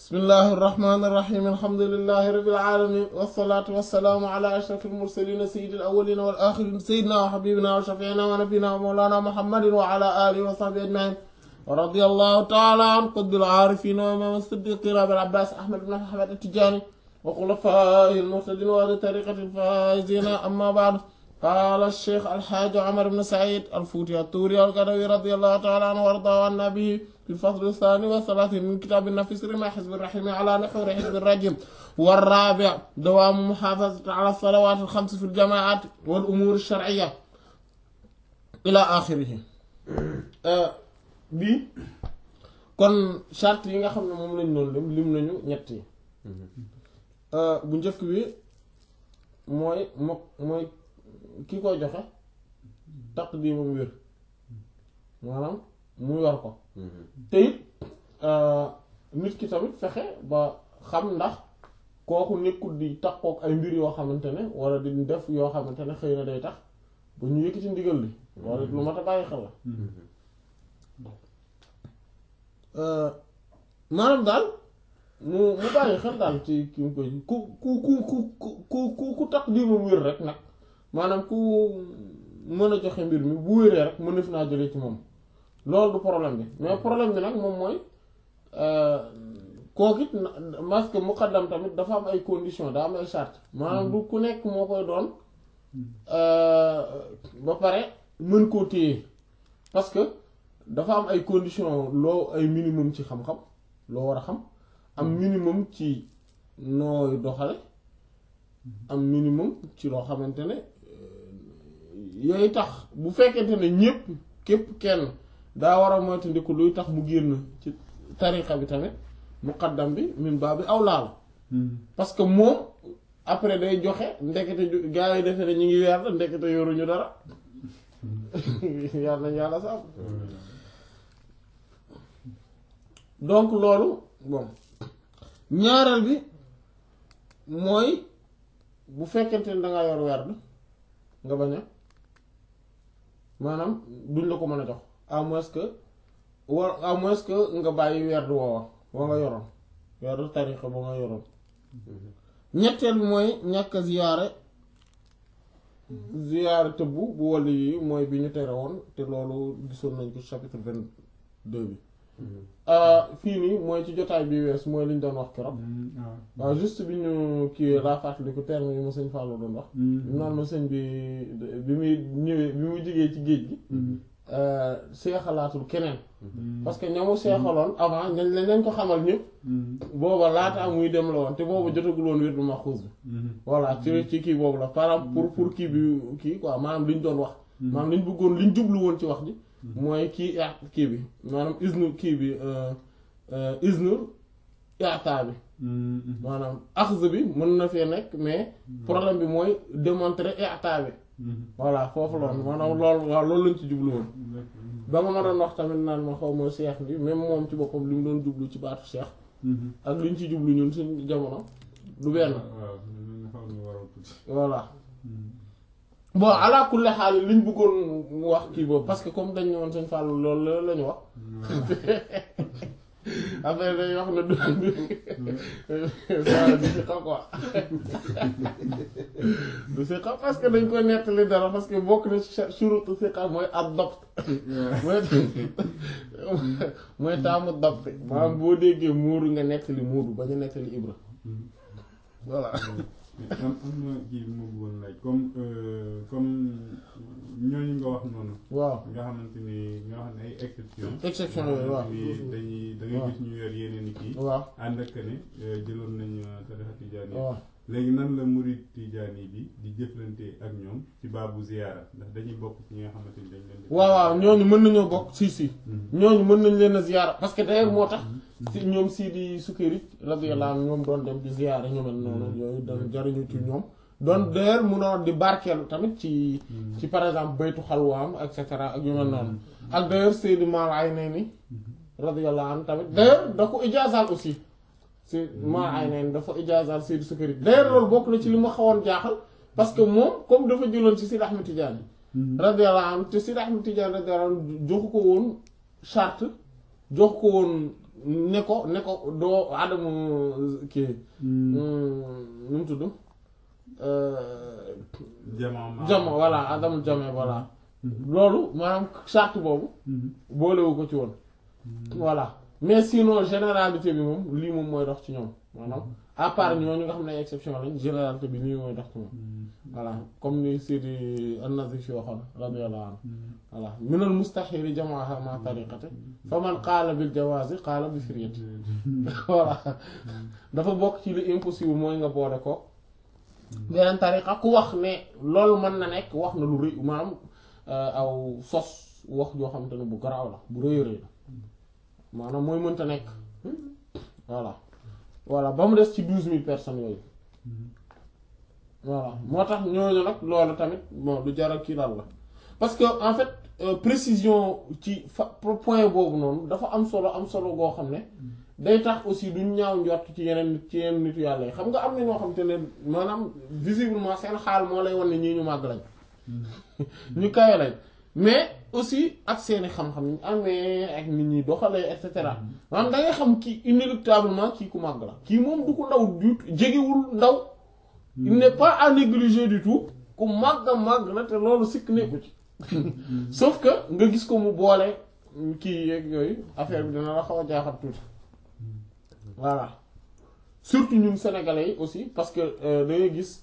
bismillahi irrahmani irrahim alhamdulilahi rabil alamin wasalaatu wasalaamu ala ashraf almursalina sayidi alawalina wal axirin sayidina wa xabibina wa shafiina wa nabina wa mawlana muhammadin wa ala alihi wa sahbi ajmain wa radi allahu taala an qutbil aarifina wa imam siddiqina abil abbas ahmad ibn ahmad atijani wa xulafaihi almuhtadin wa ahli tariqati alfaizina amma baad قال الشيخ الحاج عمر بن سعيد الفوتي الطوري القروي رضي الله تعالى عنه وارضاه عنا به في الفصل الثاني والثلاثين من كتاب النفس رمى حزب الرحيم على نحور حزب الرجم والرابع دوام محافظة على الصلوات الخمس في الجماعات والأمور الشرعية إلى آخره bi kon charte yi nga xam ne moom lañ doon lim lim nañu ñett yi bu njëkk bi mooy mo mooy ki koy joxe taqdimam wér maanaam mu yor ko te it nit ki tamit fexe ba xam ndax kooku nekkul di takkook ay mbir yoo xamante ne wala di def yoo xamante ne xëy na day tax ba ñu yëkkati ndigal li wala lu mat a bàyyi xel la maanaam daal mu mu bàyyi xel daal ci ki mu koy ku ku ku ku ku ku ku taqdimam wér rek nag maanaam ku mën a joxe mbir mi bu wéree rek mën def naa jëlee ci moom loolu du problème bi mais problème bi nag moom mooy kooku it parce que muqaddam tamit dafa am ay conditions daa am ay charte maanaam du ku nekk moo koy doon ba pare mën koo téye parce que dafa am ay conditions loo ay minimum ci xam-xam loo war a xam am minimum ci nooy doxale am minimum ci loo xamante ne yooyu tax bu fekkente ne ñépp képp kenn daa war a moytandiku luy tax mu génn ci tariqa bi tamit muqaddam bi min baa bi aw laal parce que moom après day joxe ndekete gaa yi defe ne ñu ngi weer la ndekete yoruñu dara yàlla nañ yàlla sax donc loolu bon ñaareel bi mooy bu fekkente ne dangaa yor werd nga bañ a maanaam duñ la ko mën a jox à moins que war à moins que nga bàyyi werd woowa wa nga yoroon werd tariqa ba nga yoroon ñetteel bi mooy ñàkk a ziyaare ziyaare tëbbu bu wàll yi mooy bi ñu tere woon te loolu gisoon nañ ko chapitre vingt-deux bi fii nii mooy ci jotaay bi wees mooy liñ doon wax keroog waaw juste bi ñu kii laa fàttali ko terme yi ma sëñ Fallou doon wax naan ma sëñ bi bi muy ñëwee bi muy jógee ci géej gi seexalaatul keneen parce que ñamu seexaloon avant ñañ lañ leen ko xamal ñëpp booba laata muy dem la woon te booba jotagul woon wirdu maxuus bi voilà ci ci kii boobu la par pour pour kii bi kii quoi maanaam liñ doon wax maanaam liñ bëggoon liñ jublu woon ci wax ji mooy kii kii bi maanaam isnu kii bi isnu iataa bi maanaam axz bi mën na fee nekk mais problème bi mooy démontrer iataa bi voilà foofu loolu maanaam loolu waaw loolu lañ ci jublu woon ba nga ma doon wax tamit naan ma xaw ma seex bi même moom ci boppam li mu doon jublu ci baatu seex ak liñ ci jublu ñun suñ jamono du benn voilà bon ala kulli xaal liñ bëggoon wax kii boobu parce que comme dañ ne woon sëñ Fall loolu la ñu wax après day wax na du du si xam quoi du si xam parce que dañ ko nettali dara parce que bokk na surutu si xam mooy ab dopt mooy mooy taamu dopt maanaam boo déggee muuru nga nettali muuru ba ñu nettali ibra voilà am am na kii bi ma bëggoon laaj comme comme ñooñu nga wax noonu. waaw nga xamante ni nga xam ne ay exception exception yooyu waaw dañuy da ngay gis ñu yor yeneen i kii. waaw ànd ak ne jëloon nañu tarixa tijaan yi. waaw léegi nan la murid tijaan yi bi di jëflante ak ñoom ci baabu ziyaara ndax dañuy bokk ci ñi nga xamante ni dañ leen di. waaw waaw ñooñu mën nañoo bokk si si. ñooñu mën nañ leen a ziyaara parce que d'ailleurs moo tax. si ñoom Sidi Sukari radiyallahu anhu ñoom doon dem di ziyaara ñu mel noonu yooyu doon jariñu ci ñoom. doon d'ailleurs munoon di barkeelu tamit ci. ci par exemple baytu xalwaam et cetera ak yu mel noonu. ak d'ailleurs Seydi Maal Aynayni radiyallahu anhu tamit d'ailleurs da ko ijaazaal aussi. si Maal Aynayni dafa ijaazaal Seydi Sukari d'ailleurs loolu bokk na ci li ma xawoon jaaxal parce que moom comme dafa jëloon ci Sidi Ahmed Tidiane. radiyallahu anhu te Sidi Ahmed Tidiane radiyallahu anhu joxu ko woon charte jox ko woon ne ko ne ko doo adamu kii nu mu tudd jamono jamo voilà adamu jame voilà loolu maanaam charte boobu boolewu ko ci woon voilà mais sinon généralité bi moom lii moom mooy dox ci ñoom maanaam à part ñooñu nga xam ne ay exception lañ généralité bi lii mooy dox ci moom voilà comme ni Sidi an-Nazifi waxoon radiyallahu anhu voilà minal mustahili jamaaha ma tariqati fa man qaala bil jawaazi qaala bi firyati voilà dafa bokk ci li impossible mooy nga boole ko beneen tariqa ku wax ne loolu mën na nekk wax na lu rëy maanaam aw sos wax joo xamante ne bu garaaw la bu rëy rëy la maanaam mooy mënta nekk voilà voilà ba mu des ci douze mille personnes yooyu voilà moo tax ñooñu nag loolu tamit bon lu jaral kii daal la parce que en fait précision ci fa point boobu noonu dafa am solo am solo goo xam ne day tax aussi duñ ñaaw njort ci yeneen nit ci yeneen nitu yàlla yi xam nga am na ñoo xam te ne maanaam visiblement seen xaal moo lay wan ne ñii ñu màgg lañ ñu kawe lañ mais aussi ak seeni xam-xam ñu amee ak nit ñi doxalee et cetera maanaam da ngay xam kii inéluctablement kii ku màgg la kii moom du ko ndaw du jegewul ndaw il n'est pas à négliger du tout ku màgg màgg la te loolu sikk nekku ci sauf que nga gis ko mu boole kii yeeg yooyu affaire bi dina la xaw a jaaxal tuuti voilà surtout ñun sénégalais yi aussi parce que da ngay gis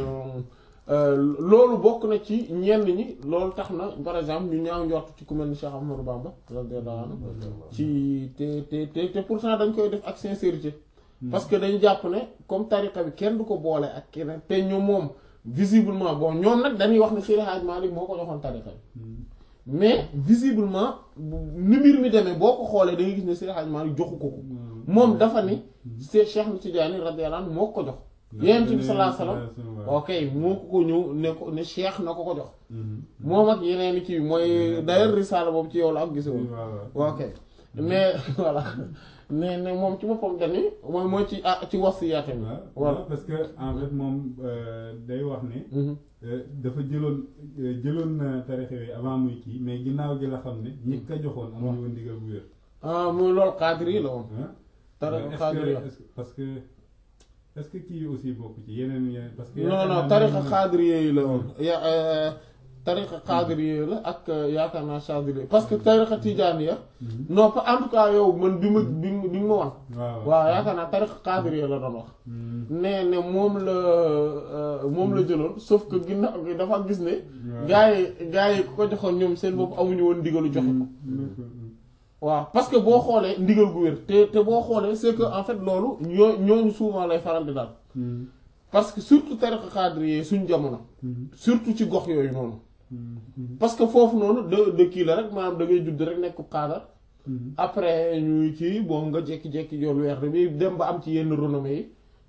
loolu bokk na ci ñenn ñi loolu tax na par exemple ñu ñaaw njort ci ku mel ni Cheikh Ahmadou Bamba radiyallahu anhu ci te te te te pourtant dañ koy def ak sincérité parce que dañu jàpp ne comme tariqa bi kenn du ko boole ak keneen te ñu moom visiblement bon ñoom nag dañuy wax ne Seydi Hadj Malick moo ko joxoon tariqa bi mais visiblement ni mbir mi demee boo ko xoolee da ngay gis ne Seydi Hadj Malick joxu ko ko moom dafa ni c'est Cheikh Tidiane radiyallahu anhu moo ko jox Yonent bi sallallahu alayhi wasallam ok moo ko ko ñëw ne ko ne Cheikh na ko ko jox moom ak yeneen kii mooy d'ailleurs risaala boobu ci yow la ak gisewul ok mais voilà ne ne moom ci boppam dani mooy mooy ci ah ci wasiyaatam voilà parce que en fait moom day wax ne dafa jëloon jëloon na tarix yooyu avant muy kii mais ginnaaw gi la xam ne ñi ko joxoon amuñu woon ndigal bu wér ah muy loolu cadre yi la woon tarixa xaadir ya parce que est-ce que kii aussi bokk ci yeneen yeneen parce que non non tarixa xaadir yi la woon ya tarixa xaadir yi la ak yaakaar naa chadili parce que tarixa tijaan ya non pas en tout cas yow man bi ma bi bi ma wan waaw yaakaar naa tarixa xaadir yi la doon wax ne ne moom la moom la jëloon sauf que ginnaaw gi dafa gis ne gaa yi gaa yi ku ko joxoon ñoom seen bopp amuñu woon ndigalu joxe ko waaw parce que boo xoolee ndigal gu wér te te boo xoolee c'est que en fait loolu ñoo ñooñu souvent lay faral di daal parce que surtout tariqa xaadir suñ jamono surtout ci gox yooyu noonu parce que foofu noonu de de kii la rek maanaam da ngay judd rek nekk xaadar après ñuy kii bon nga jekki-jekki yoon weer bi dem ba am ci yenn renommée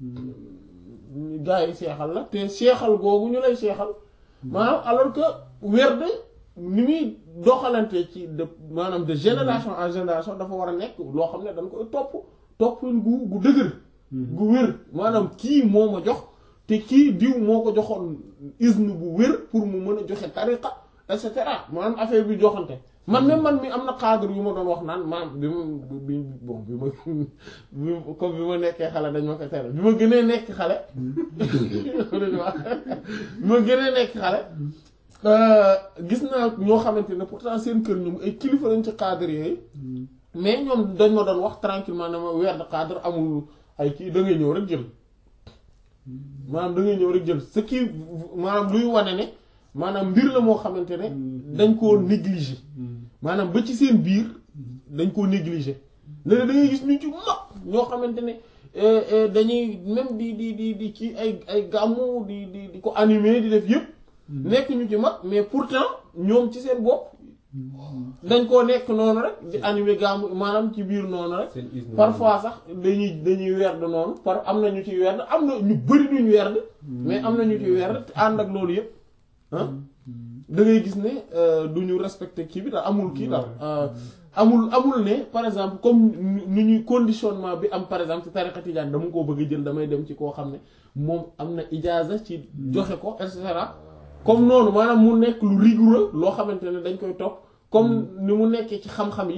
yi gars yi seexal la te seexal googu ñu lay seexal maanaam alors que weer de ni muy doxalante ci de maanaam de génération en génération dafa war a nekk loo xam ne dañ koy topp topp gu gu dëgër gu wér maanaam kii moo ma jox te kii diw moo ko joxoon isne bu wér pour mu mën a joxe tariqa et cetera maanaam affaire bi joxante man même man mi am na cadre yu ma doon wax naan maanaam bi ma bi bon bi ma comme bi ma nekkee xale dañ ma ko tere bi ma gënee nekk xale bi ma gënee nekk xale gis naa ñoo xamante ne pourtant seen kër ñoom ay kilifa lañ ci cadre yooyu mais ñoom dañ ma doon wax tranquillement ne ma weer de cadre amul ay kii da ngay ñëw rek jël maanaam da ngay ñëw rek jël ce qui maanaam luy wane ne maanaam mbir la moo xamante ne dañ koo négliger maanaam ba ci seen biir dañ koo négliger léegi da ngay gis ñu ci mag ñoo xamante ne dañuy même di di di di ci ay ay gàmmu di di di ko animer di def yëpp nekk ñu ci mag mais pourtant ñoom ci seen bopp dañ koo nekk noonu rek di animer gàmmu maanaam ci biir noonu rek parfois sax dañuy dañuy werd noonu par am na ñu ci werd am na ñu bari duñu werd mais am na ñu ci werd te ànd ak loolu yëpp ah da ngay gis ne du ñu respecté kii bi daal amul kii daal amul amul ne par exemple comme nu ñuy conditionnement bi am par exemple ci tariqa tijaan dama koo bëgg a jël damay dem ci koo xam ne moom am na ijaaza ci joxe ko et cetera comme noonu maanaam mu nekk lu rigoureux loo xamante ne dañ koy topp comme ni mu nekkee ci xam-xam yi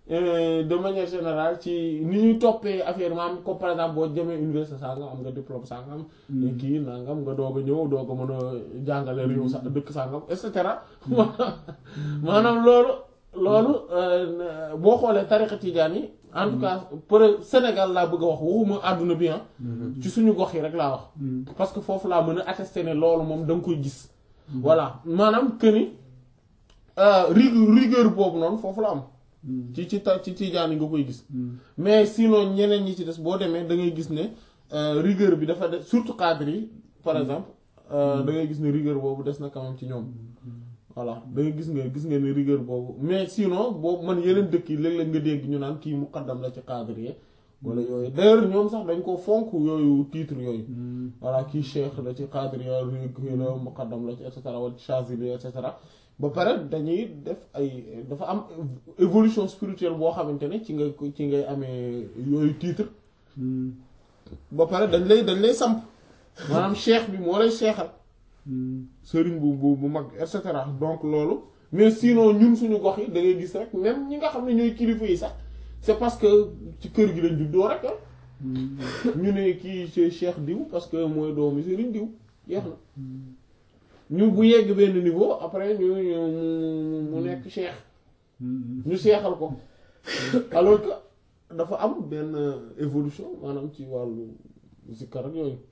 de manière générale ci ni ñuy toppee affaire maam comme par exemple boo jëmee université sangam am nga diplôme sangam. kii nangam nga doog a ñëw doog a mën a jàngale réew sa dëkk sangam et cetera. maanaam loolu. loolu boo xoolee tariqa tijaan yi. en tout cas pour Sénégal laa bëgg a wax waxuma àdduna bi ci suñu gox yi rek laa wax. parce que foofu laa mën a attester ne loolu moom da nga koy gis. voilà maanaam que ni rigueur boobu noonu foofu la am. ci ci ta ci tijaan yi nga koy gis. mais sinon ñeneen ñi ci des boo demee da ngay gis ne rigueur bi dafa des surtout cadre yi par exemple da ngay gis ne rigueur boobu des na quand même ci ñoom. voilà da ngay gis nga gis nga ne rigueur boobu mais sinon boobu man yeneen dëkk yi léeg-léeg nga dégg ñu naan kii muqaddam la ci cadre yi wala yooyu d'ailleurs ñoom sax dañ ko fonk yooyu titre yooyu. voilà kii cheikh la ci cadre yi kii la muqaddam la ci et cetera wala chazili et cetera. ba pare dañuy def ay dafa am évolution spirituelle boo xamante ne ci nga ci ngay amee yooyu titre ba pare dañ lay dañ lay samp maanaam cheikh bi moo lay seexal sëriñ bu bu bu mag et cetera donc loolu mais sinon ñun suñu gox yi da ngay gis rek même ñi nga xam ne ñooy kilifa yi sax c'est parce que ci kër gi lañ juddoo rek ñu ne kii c'est cheikh diw parce que mooy doomu sëriñ diw jeex na ñu bu yegg benn niveau après ñu mu nekk cheikh ñu seexal ko alors que dafa am benn évolution maanaam ci wàllu zikkar ak yooyu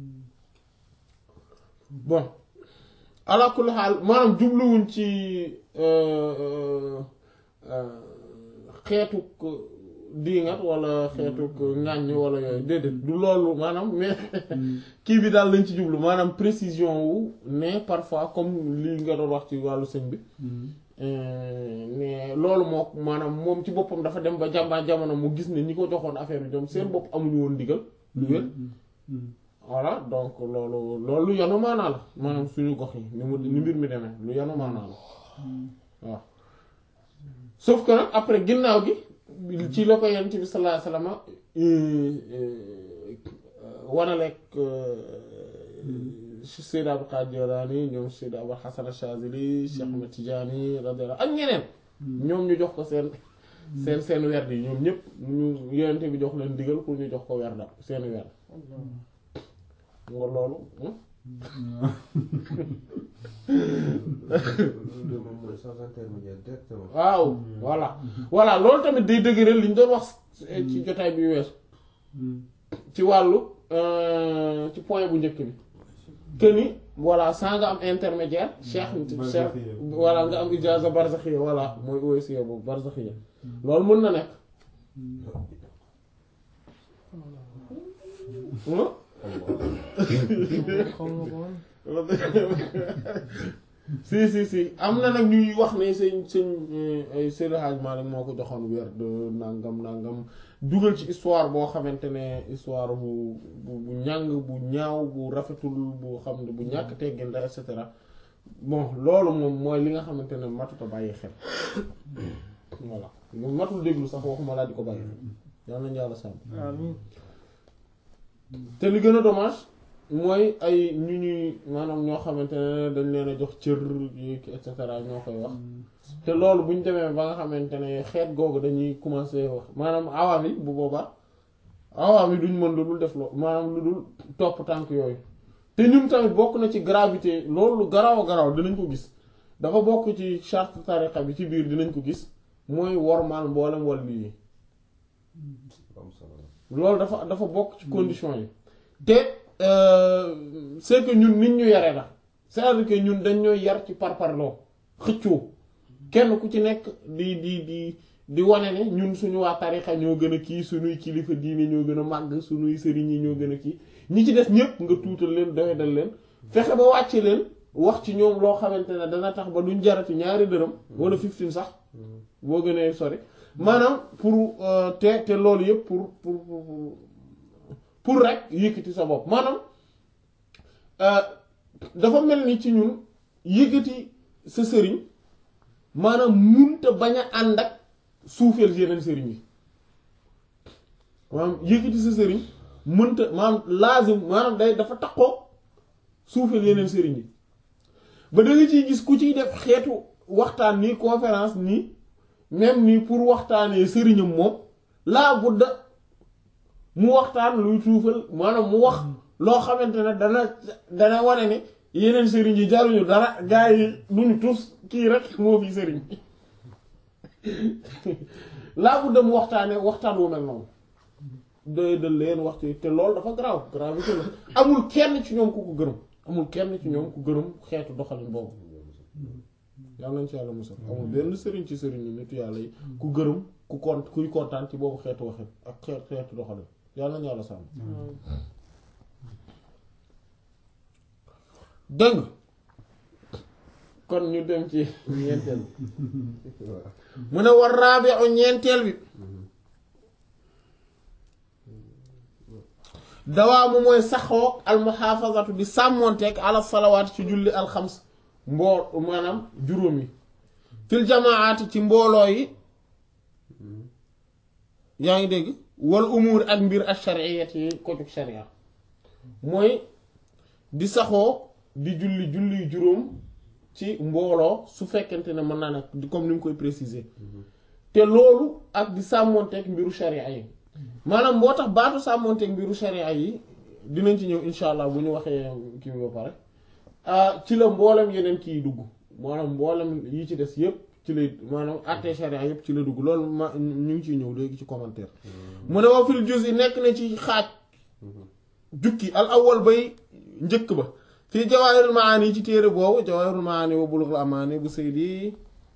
bon ala kulli xaal maanaam jubluwuñ ci xeetuk diingat wala xeetuk ŋàññ wala yooyu déedéet du loolu maanaam mais kii bi daal lañ ci jublu maanaam précision wu ne parfois comme lii nga doon wax ci wàllu sëñ bi mais loolu moo maanaam moom ci boppam dafa dem ba jàmbaa jamono mu gis ne ñi ko joxoon affaire bi ñoom seen bopp amuñu woon ndigal lu wér voilà donc loolu loolu lu yanu maanaa la maanaam suñu gox yi ni mu ni mbir mi demee lu yanu maanaa la waaw sauf que nag après ginnaaw gi ci la ko yonent bi sallallahu alayhi wasallam wanaleeg Seyd Abdul Qaadir Jilaani ñoom Seyd Abul Hasan Ash-Shaazili Cheikh Ahmed Tidiane radiyallahu ak ñeneen ñoom ñu jox ko seen seen seen werd yi ñoom ñëpp ñu yonent bi jox leen digal pour ñu jox ko werda seen werd nga loolu waaw voilà voilà loolu tamit day dëgëral li ñu doon wax ci jotaay bi weesu ci wàllu ci point bu njëkk bi que ni voilà saa nga am intermédiaire cheikh cheikh voilà nga am ijaza barzakhia voilà mooy OSIA boobu barzakhia loolu mën na nekk si si si am na nag ñuy wax ne sëñ sëñ Seydi Hadj Malick moo ko joxoon weer de nangam nangam dugal ci histoire boo xamante ne histoire bu bu ñàng bu ñaaw bu rafetul bu xam ne bu ñàkk teggin et cetera bon loolu moom mooy li nga xamante ne matut a bàyyi xel voilà matul déglu sax waxuma laa di ko bàyyi xel yal nañu yàlla sàmm te li gën a dommage mooy ay ñu ñuy maanaam ñoo xamante ne dañ leen a jox cër yi et cetera ñoo koy wax te loolu bu ñu demee ba nga xamante ne xeet googu dañuy commencer wax maanaam awaam yi bu boobaa awaam yi duñ mën lu dul def loo maanaam lu dul topp tànk yooyu te ñun tamit bokk na ci gravité loolu lu garaaw a garaaw dinañ ko gis dafa bokk ci charte tariqa bi ci biir dinañ ko gis mooy wormaal mboolem wàllu yi loolu dafa dafa bokk ci condition yi te c'est que ñun nit ñu yare la c'est-à-dire que ñun dañ ñooy yar ci parparloo xëccoo kenn ku ci nekk di di di di wane ne ñun suñu waa tarixa ñoo gën a kii suñuy kilifa diine ñoo gën a màgg suñuy sëriñ yi ñoo gën a kii ñi ci des ñépp nga tuutal leen doyadal leen fexe ba wàcce leen wax ci ñoom loo xamante ne dana tax ba duñ jarati ñaari dërëm wala fifteen sax boo gënee sori maanaam pour te te loolu yépp pour pour pour rek yëkkati sa bopp maanaam dafa mel ni ci ñun yëkkati sa sëriñ maanaam munta bañ a ànd ak suufeel yeneen sëriñ yi maanaam yëkkati sa sëriñ mënta maanaam laazim maanaam day dafa takkoo suufeel yeneen sëriñ yi ba da nga ciy gis ku ciy def xeetu waxtaan nii conférence nii même ni pour waxtaanee sëriñam moom laa budda mu waxtaan luy tuufal maanaam mu wax loo xamante ne dana dana wane ne yeneen sëriñ yi jaruñu dara gaa yi duñu tus kii rek moo fi sëriñ laa budda mu waxtaanee waxtaan wu mel noonu doy dal leen wax ci te loolu dafa garaaw gravité la amul kenn ci ñoom ku ko gërëm amul kenn ci ñoom ku gërëm xeetu doxalin boobu yàlla nañ ci yàlla musal amul benn sëriñ ci sëriñ yi nitu yàlla yi ku gërëm ku kont kuy kontaan ci boobu xeetu waxin ak xeet xeetu doxalin yàlla nañu yàlla sàmm dëng kon ñu dem ci ñeenteel bi mu ne war raabi'u ñeenteel bi dawaamu mooy saxoo almuhaafazatu di sàmmoonteeg ala salawaat ci julli alxams mbool maanaam juróom yi fil jamaati ci mbooloo yi yaa ngi dégg wal umuur ak mbir ak shariyat yi ko jug sharia mooy di saxoo di julli julli juróom ci mbooloo su fekkente ne mën naa nekk di comme ni mu koy préciser te loolu ak di sàmmoonteeg mbiru sharia yi maanaam moo tax baatu sàmmoonteeg mbiru sharia yi dinañ ci ñëw insha allah bu ñu waxee kii bi ba pare ci la mboolem yeneen kii dugg maanaam mboolem yi ci des yépp ci lay maanaam àttee sharia yépp ci la dugg loolu ma ñu ngi ciy ñëw léegi ci commentaire mu ne wa fil juz'i nekk na ci xaaj jukki al awwal bay njëkk ba fii jawaahirul maani ci téere boobu jawaahirul maani wa bulughul amaani bu saydi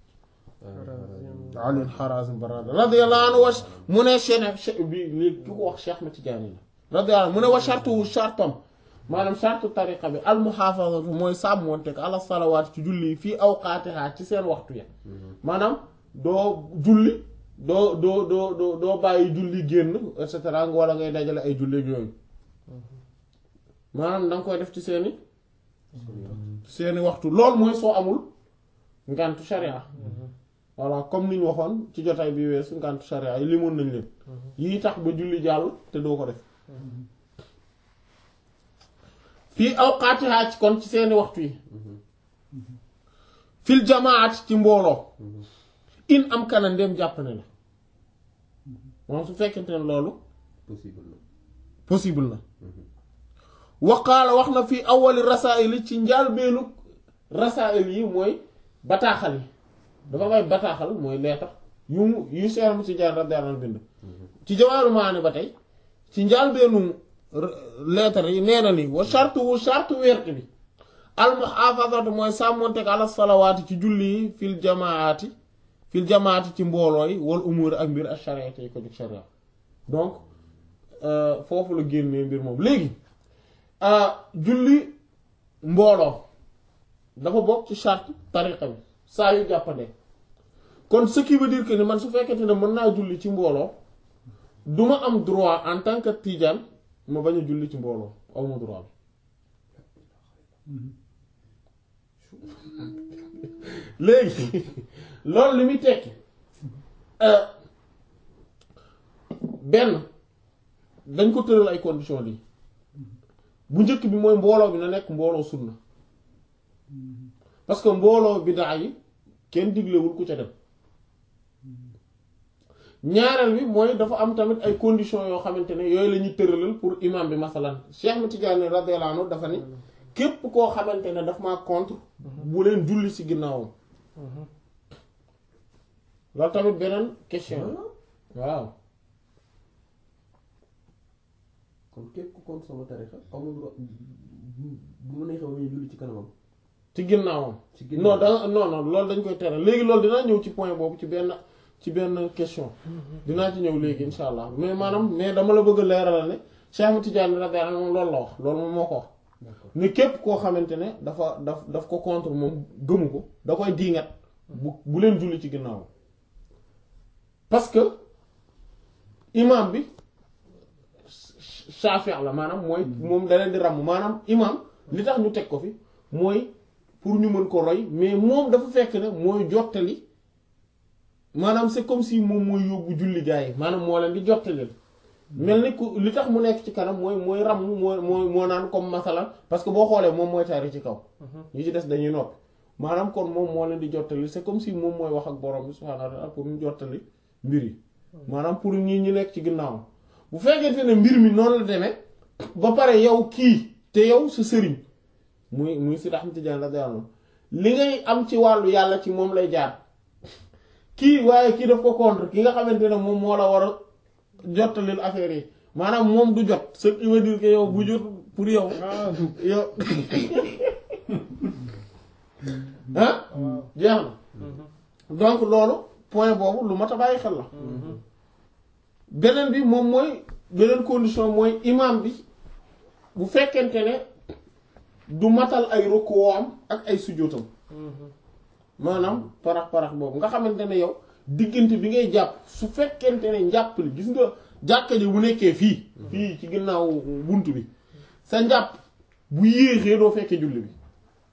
Ali Harazim Barada radiyallahu anhu wa mu ne cheikh bi léegi ki ko wax Cheikh Ahmed Tidiane la radiyallahu anhu mu ne wa shartu shartam maanaam shartu tariqa bi al muhaafazatu mooy sàmmoonte ala salawaat ci julli fii awqaatiha ci seen waxtu ya maanaam doo julli doo doo doo doo doo bàyyi julli génn et cetera wala ngay dajale ay julli yooyu maanaam danga koy def ci seeni seeni waxtu loolu mooy soo amul ngantu sharia voilà comme ni ñu waxoon ci jotaay bi weesu ngantu sharia yi limoon nañ leen yii tax ba julli jàll te doo ko def fii awqaatiha ci kon ci seeni waxtu yi fil jamaat ci mbooloo in am kana ndem jàpp ne la moom su fekkente ne loolu possible na possible na waqaala wax na fii awali rasaa'il ci njaalbeenu rasaa'il yi mooy bataaxal yi dafa may bataaxal mooy leetar yu mu yu seeram ci jaar radiyallahu anhu bind ci jawaaru maani ba tey ci njaalbeenu leetar yi nee na ni wa shartu wu shartu werte bi al muhaafazatu mooy sàmmonteeg ala salawaati ci julli yi fil jamaati fil jamaati ci mbooloo yi wal umuur ak mbir ak shariati yi ko jóg sharia donc foofu la génnee mbir moom léegi julli mbooloo dafa bokk ci charte tariqa bi saa yu jàppande kon ce qui veut dire que ni man su fekkente ne mën naa julli ci mbooloo du ma am droit en tant que tijaan ma bañ a julli ci mbooloo aw ma droit bi léegi loolu li muy tekki benn dañ ko tëral ay conditions lii bu njëkk bi mooy mbooloo bi na nekk mbooloo sunna parce que mbooloo bidaa yi kenn diglewul ku ca dem ñaareel bi mooy dafa am tamit ay conditions yoo xamante ne yooyu la ñuy tëralal pour imam bi masalan Cheikh Ahmed Tidiane radiyallahu anhu dafa ni képp koo xamante ne daf maa contre bu leen julli ci ginnaawam loolu tamit beneen question waaw kon képp ku contre sama tarixa amul droit bu mu neexee ñu julli ci kanamam ci ginnaawam ci non ginnaaw da non non loolu dañ koy tere léegi loolu dinaa ñëw ci point boobu ci benn ci benn question dinaa ci ñëw léegi insha allah mais maanaam mais dama la bëgg a leeralal ne Cheikh Ahmed Tidiane radiyallahu anhu moom loolu la wax loolu moom moo ko wax d'accord ne képp koo xamante ne dafa daf daf ko contre moom gëmu ko da koy diingat bu bu leen julli ci ginnaawam parce que imam bi Shafi la maanaam mooy moom da leen di ràmm maanaam imam li tax ñu teg ko fi mooy pour ñu mën ko roy mais moom dafa fekk ne mooy jottali maanaam c'est comme si moom mooy yóbbu julli gaa yi maanaam moo leen di jottali mel ni ku li tax mu nekk ci kanam mooy mooy ràmm moo moo moo naan comme masalan parce que boo xoolee moom mooy tari ci kaw ñi ci des dañuy noppi maanaam kon moom moo leen di jottali c'est comme si moom mooy wax ak borom bi subhaanahu wa ta'ala pour ñu jottali mbir yi maanaam pour ñii ñi nekk ci ginnaaw bu fekkente ne mbir mi noonu la demee ba pare yow kii te yow sa sëriñ muy muy si Ahmad Tijaan radiyallahu anhu li ngay am ci wàllu yàlla ci moom lay jaar kii waaye kii daf ko contre ki nga xamante ne moom moo la war a jottalil affaire yi maanaam moom du jot ce qui veut dire que yow bu jot pour yow yow ah jeex na donc loolu point boobu lu mat a bàyyi xel la beneen bi moom mooy beneen condition mooy imam bi bu fekkente ne du matal ay rukuwaam ak ay sujjóotam maanaam parax parax boobu nga xamante ne yow diggante bi ngay jàpp su fekkente ne njàpp li gis nga jàkka ji bu nekkee fii fii ci ginnaaw bunt bi sa njàpp bu yéexee doo fekkee julli bi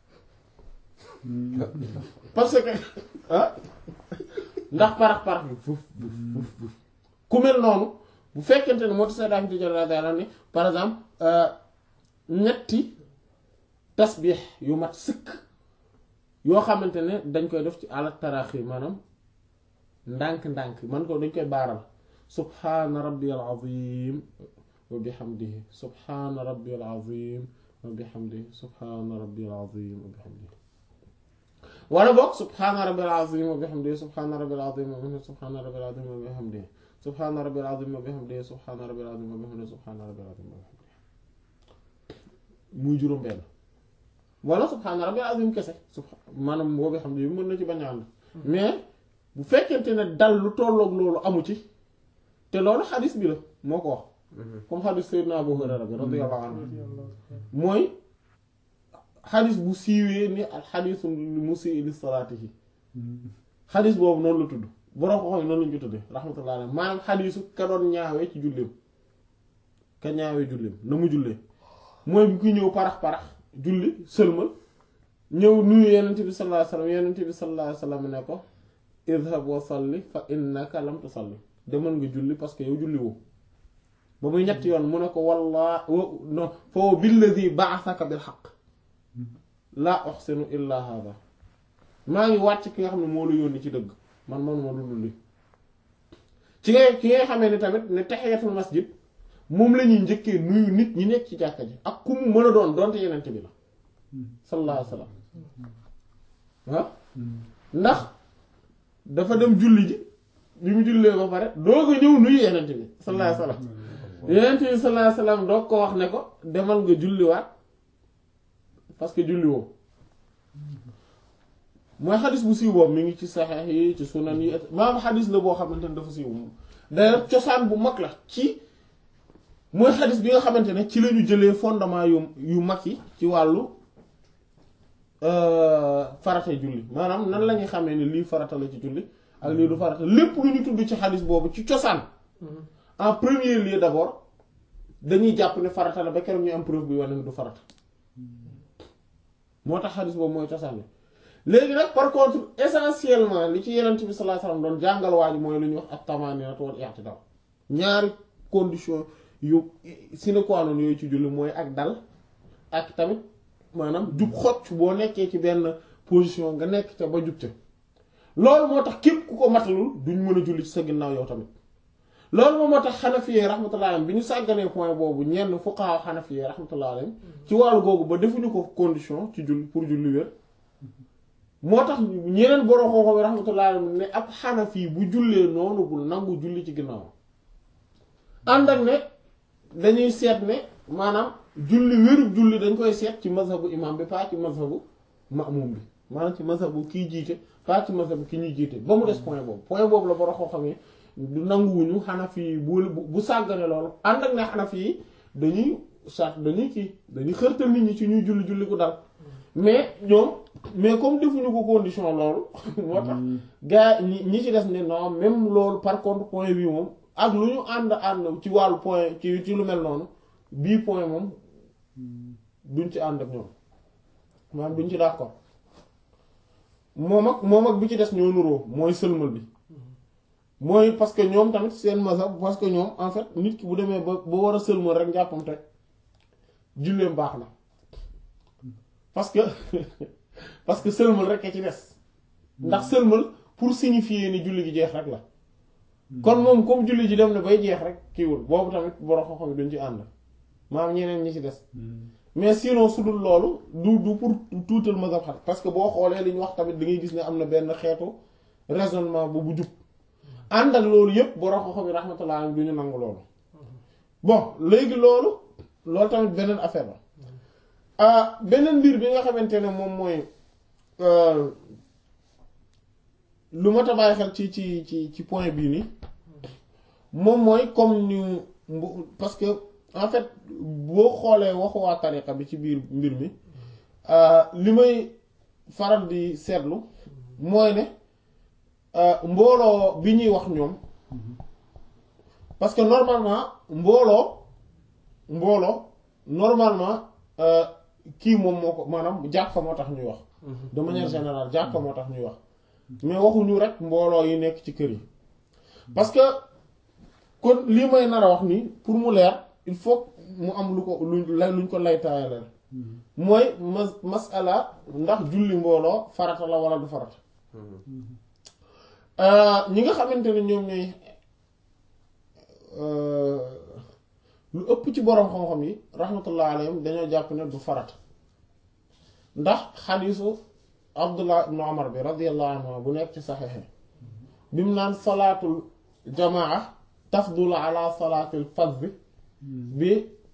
parce que ah ndax parax parax bi fuf fuf fuf ku mel noonu bu fekkente ne moo tax sa daam tijara daala ne par exemple ñetti tasbix yu mat sëkk yoo xamante ne dañ koy def ci àla taraaxi maanaam ndànk-ndànk man ko dañ koy baaral subhaana rabbiyal azim wa bihamdihi subhaana rabbiyal azim wa bihamdihi subhaana rabbiyal azim wa bihamdihi wala boog subhaana rabbil azim wa bihamdihi subhaana rabbil azim wa bihamdihi subhaana rabbil azim wa bihamdihi subhaana rabbil azim wa bihamdihi subhaana rabbil azim wa bihamdihi subhaana rabbil azim wa bihamdihi muy juróom benn wala subhaana rabbil azim kese subha maanaam boo bihamdihi mën na ci bañ a ànd mais bu fekkente ne dal lu tolloog loolu amu ci te loolu xadis bi la moo ko wax comme xadis Seydina Abu Hurayra bi radiyallahu anhu mooy xadis bu siiwee ni al xadisu musii li salaatihi xadis boobu noonu la tudd borom ko xam noonu lañu ko tuddee rahmatullah alayhi maanaam xadisu ka doon ñaawee ci julleem ka ñaawee julleem na mu jullee mooy bu ki ñëw parax parax julli sëlmal ñëw nuyu yenent bi sallallahu alayhi wasallam yenent bi sallallahu alayhi wasallam ne ko idhab wa salli fa innaka lam tusalli demal nga julli parce que yow julli woo ba muy ñetti yoon mu ne ko walla non fa billadhi ba'athaka bil haqq laa uhsinu illa hada maa ngi wàcc ki nga xam ne moo la yónni ci dëgg man man moo dul li ci ngay ki ngay xamee ni tamit ne tahiyatul masjid moom la ñuy njëkkee nuyu nit ñi nekk ci jàkka ji ak ku mu mën a doon donte yenente bi la sallallahu alayhi wasallam ah ndax dafa dem julli ji bi mu jullee ba pare doog a ñëw nuyu yenente bi sallallahu alayhi wasallam yenente bi sallallahu alayhi wasallam doog ko wax ne ko demal nga julliwaat parce que julli woo mooy xadis bu siiw boobu mi ngi ci saxeex yi ci sunan yi maanaam xadis la boo xamante ne dafa siiw d'ailleurs cosaan bu mag la ci mooy xadis bi nga xamante ne ci la ñu jëlee fondement yu yu mag yi ci wàllu farata julli maanaam nan la ñuy xamee ni lii farata la ci julli ak lii du farata lépp lu ñu tudd ci xadis boobu ci cosaan en premier lieu d'abord dañuy jàpp ne farata la ba keroog ñu am preuve bi wane ne du farata moo tax xadis boobu mooy cosaan léegi nag par contre essentiellement li ci yenent bi sallallahu alayhi wasallam doon jàngal waa ji mooy lu ñuy wax ak tamaninat wal i'tidal ñaari condition yu sine qua non yooyu ci julli mooy ak dal ak tamit maanaam jub xocc boo nekkee ci benn position nga nekk ca ba jub ca loolu moo tax képp ku ko matalul duñ mën a julli ci sa ginnaaw yow tamit loolu moom moo tax xanafiyee rahmatullah alayhim bi ñu sàgganee point boobu ñenn fuqaha xanafiyee rahmatullah alayhim ci wàllu googu ba defuñu ko condition ci julli pour julli wér moo tax ñeneen borom xooxo bi rahmatullah alayhim ne ab xanafi bu jullee noonu bul nangu julli ci ginnaaw ànd ak ne dañuy seet ne maanaam julli wérub julli dañ koy seet ci mazhabu imam bi pas ci mazhabu ma'mum bi maanaam ci mazhabu kiy jiite pas ci mazhabu ki ñuy jiite ba mu des point boobu point boobu la borom xooxo yi du nanguwuñu xanafi yi bu bu sàggane loolu ànd ak ne xanafi yi dañuy sart dañuy kii dañuy xërtal nit ñi ci ñuy julli julli ko dal mais ñoom mais comme defuñu ko condition loolu moo tax gars ñi ñi ci des ne non même loolu par contre point bi moom ak lu ñu ànd ànd ci wàllu point ci ci lu mel noonu bii point moom duñ ci ànd ak ñoom maanaam duñ ci d'accord moom ak moom ak bi ci des ñoo nuroo mooy sëlmal bi mooy parce que ñoom tamit seen mazhab parce que ñoom en fait nit ki bu demee ba ba war a sëlmal rek njàppam teg julleem baax na parce que parce que sëlmal rek a ci des ndax sëlmal pour signifier ni julli gi jeex rek la kon moom comme julli ji dem na bay jeex rek kiiwul boobu tamit borom xam-xam duñ ci ànd maam ñeneen ñi ci des mais sinon su dul loolu du du pour tuutal mazhab xat parce que boo xoolee li ñu wax tamit da ngay gis ne am na benn xeetu raisonnement bu bu jub ànd ak loolu yépp borom xam-xam yi rahmatullah du ñu nangu loolu bon léegi loolu loolu tamit beneen affaire la ah beneen mbir bi nga xamante ne moom mooy lu ma ta bàyyi xel ci ci ci ci point bii nii moom mooy comme ñu parce que en fait boo xoolee waxu waa tariqa bi ci biir mbir mi li may faral di seetlu mooy ne mbooloo bi ñuy wax ñoom parce que normalement mbooloo mbooloo normalement kii moom moo ko maanaam jàkka moo tax ñuy wax de manière générale jàkka moo tax ñuy wax mais waxuñu rek mbooloo yi nekk ci kër yi parce que kon lii may nar a wax nii pour mu leer il faut mu am lu ko lu lay luñ ko laytaayaleel mooy mas masala ndax julli mbooloo farata la wala du farata ñi nga xamante ne ñoom ñooy lu ëpp ci boroom xam-xam yi rahmatullah alayhim dañoo jàpp ne du farata ndax xadiisu abdullah ibnu omar bi radiallahu anhu bu nekk ci saxexe bi mu naan salaatul jamaa tafdul ala salaatil fadl bi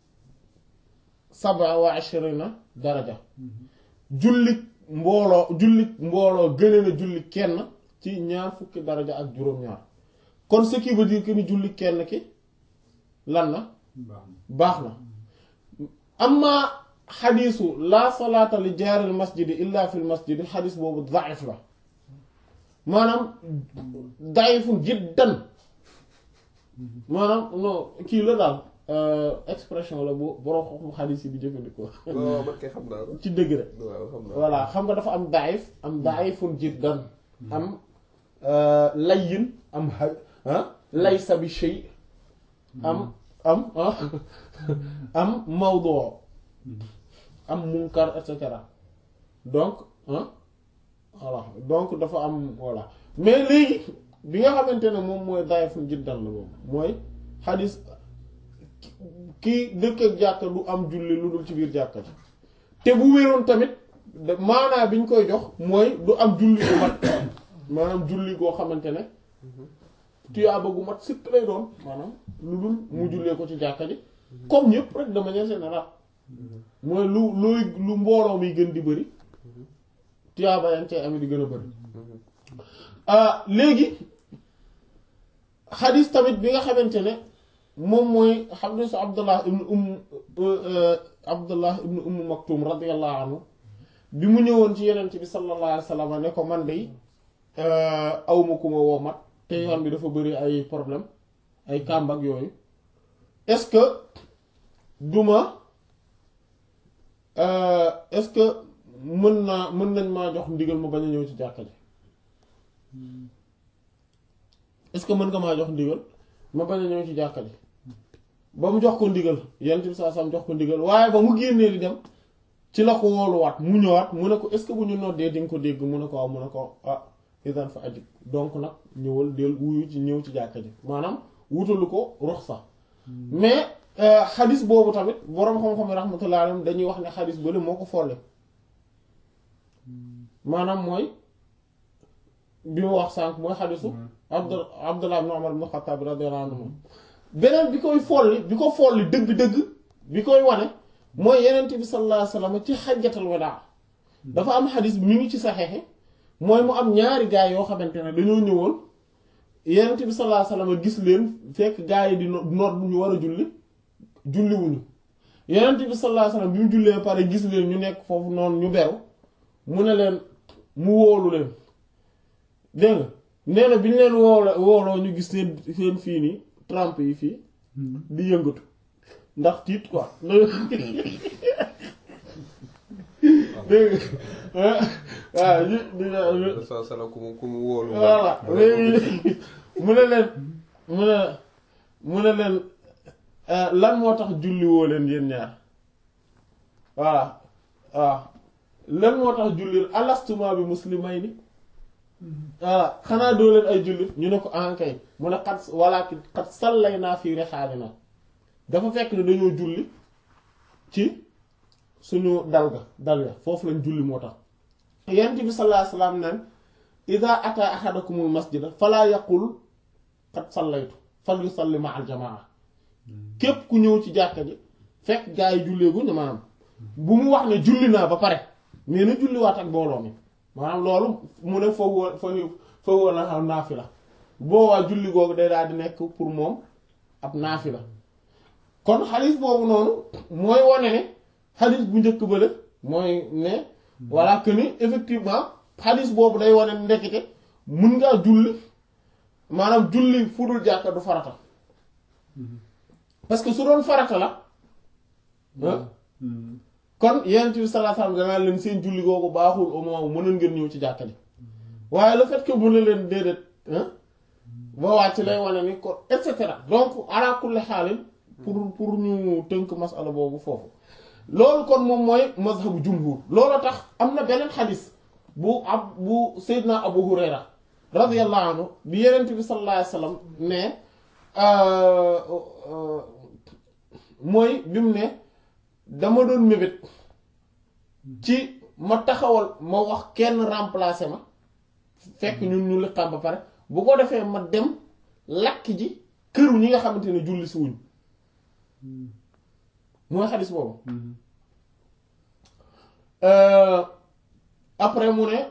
saba wa ashrina daraja jullit mbooloo jullit mbooloo gëne na julli kenn ci ñaar fukki daraja ak juróom-ñaar kon ce qui veut dire que ni julli kenn ki lan na baax na amma xadiisu laa salaata li jaaril masjidi illa fil masjidi xadiis boobu daif la maanaam daifun jiddan maanaam non kii la daal expression la bu borom xam xadiis yi di jëfandikoo waaw man kay xam naa ko. ci dëgg rek waaw xam naa voilà xam nga dafa am daif am daifun jiddan am layyin am ah laysa bi shay am am am mawdu am munkar et cetera donc ah voilà donc dafa am voilà mais léegi bi nga xamante ne moom mooy daifun jiddan la boobu mooy xadis kii dëkk ak jàkka du am julli lu dul ci biir jàkka ji te bu wéroon tamit maanaa bi ñu koy jox mooy du am julli gu mat maanaam julli goo xamante ne tuyaaba gu mat sëkk lay doon maanaam lu dul mu jullee ko ci jàkka ji comme ñëpp rek de manière générale mooy lu looy lu mbooloo mi gën di bëri tuyaaba yaa ngi cay amee di gën a bëri léegi xadis tamit bi nga xamante ne moom mooy xadisu abdullah ibnu umm abdullah ibnu umm maktum radiallahu anhu bi mu ñëwoon ci yenent bi sallallahu alayhi wa sallam ne ko man de awma ku ma woo mat te yoon bi dafa bëri ay problème ay kàmb ak yooyu est-ce que duma est-ce que mën naa mën nañ maa jox ndigal ma bañ a ñëw ci jàkka ji est-ce que mën nga maa jox ndigal ma bañ a ñëw ci jàkka ji ba mu jox ko ndigal yenent bi saa sam jox ko ndigal waaye ba mu génnee di dem ci la ko wooluwaat mu ñëwaat mu ne ko est-ce que bu ñu noddee di nga ko dégg mu ne ko waaw mu ne ko ah idan fa ajib donc nag ñëwal del wuyu ci ñëw ci jàkka ji maanaam wutalu ko ruxsa mais xadis boobu tamit boroom xam-xam yi rahmatullah alayhim dañuy wax ne xadis bële moo ko folle maanaam mooy bi mu wax sànq mooy xadisu abd abdullah ibn umar ibn xattaab radiyallahu anhu beneen bi koy folli bi ko folli dëgg-dëgg bi koy wane mooy yenent bi sallallahu alayhi wasallam ci xajjatal wadaa dafa am xadis mi ngi ci saxeexi mooy mu am ñaari gaay yoo xamante ne dañoo ñëwoon yenent bi sallallahu alayhi wasallam gis leen fekk gaay yi di noot ñu war a julli julli wuñu yenent bi sallallahu alayhi wasallam bi mu jullee pare gis leen ñu nekk foofu noonu ñu beru mu ne leen mu wóolu leen dégg nga nee na bi ñu leen woolo wooloo ñu gis seen seen fii nii trempe yi fii di yëngatu ndax tiit quoi dégg waaw ñu di sa sala ku mu ku mu wóolu voilà léegi mu ne leen mu ne mu ne leen lan moo tax julli woo leen yéen ñaar voilà waaw lan moo tax jullit alastuma bi muslimayni voilà xanaa doo leen ay jullit ñu ne ko ankay mu ne xat walakin xat sallay naa fii rexaalina dafa fekk ne dañoo julli ci suñu dal ga dal ga foofu lañ julli moo tax yent bi sallallahu alayhi wasallam naan ida ata ahadakumul masjida fala yaqul xat sallaytu fal yusalli ma al jamaa képp ku ñëw ci jàkka ji fekk gaa yi julleegu ñu maanaam bu mu wax ne julli naa ba pare mais na julliwaat ak mbooloo mi maanaam loolu mu ne foofu foofu foofu na xam naafila boobaa julli googu day daal di nekk pour moom ab naafila kon xadis boobu noonu mooy wane ne xadis bu njëkk ba la mooy ne voilà que ni effectivement xadis boobu day wane ne ndekete mun ngaa julli maanaam julli fu dul jàkka du farata parce que su doon farata la kon yonent bi sallallahu alayhi wasallam danaa leen seen julli googu baaxul au moins mënoon ngeen ñëw ci jàkka ji waaye le fait que mu ne leen déedéet ba wàcc lay wane ni ko et cetera donc ala kulli xaalin pour pour ñu tënk masala boobu foofu loolu kon moom mooy mazhabu jumhur loolu tax am na beneen xadis bu ab bu Seydina Abu Hurayra radiyallahu anhu bi yonent bi sallallahu alayhi wasallam ne mooy bi mu ne dama doon mébét ci ma taxawal ma wax kenn remplacer ma fekk ñun ñu liqaam ba pare bu ko defee ma dem lakk ji këru ñi nga xamante ne julli si wuñ mooy xadis boobu après mu ne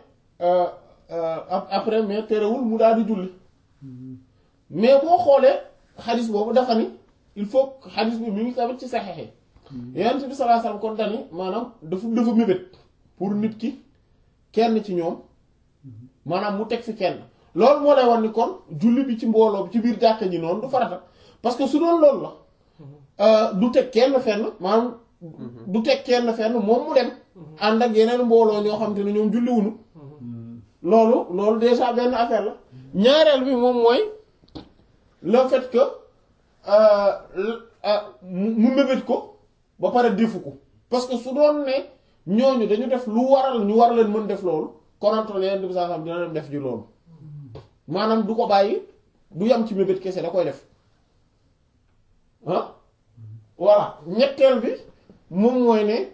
après mais terewul mu daal di julli mais boo xoolee xadis boobu dafa ni il faut xadis bi mi ngi tamit ci saxexe yonent bi sallallahu alayhi wasallam kon dani maanaam dafa dafa mébét pour nit ki kenn ci ñoom maanaam mu teg fi kenn loolu moo lay wan ni kon julli bi ci mbooloo bi ci biir jàkka ji noonu du farata parce que su doon loolu la du teg kenn fenn maanaam du teg kenn fenn moom mu dem ànd ak yeneen mbooloo ñoo xam te ne ñoom julliwuñu loolu loolu déjà benn affaire la ñaareel bi moom mooy le fait que mu mébét ko ba pare defu ko parce que su doon ne ñooñu dañu def lu waral ñu war leen mën def loolu konantoon yeneen bi saa xam dina dem def ji loolu maanaam du ko bàyyi du yam ci mébét kese da koy def ah voilà ñetteel bi moom mooy ne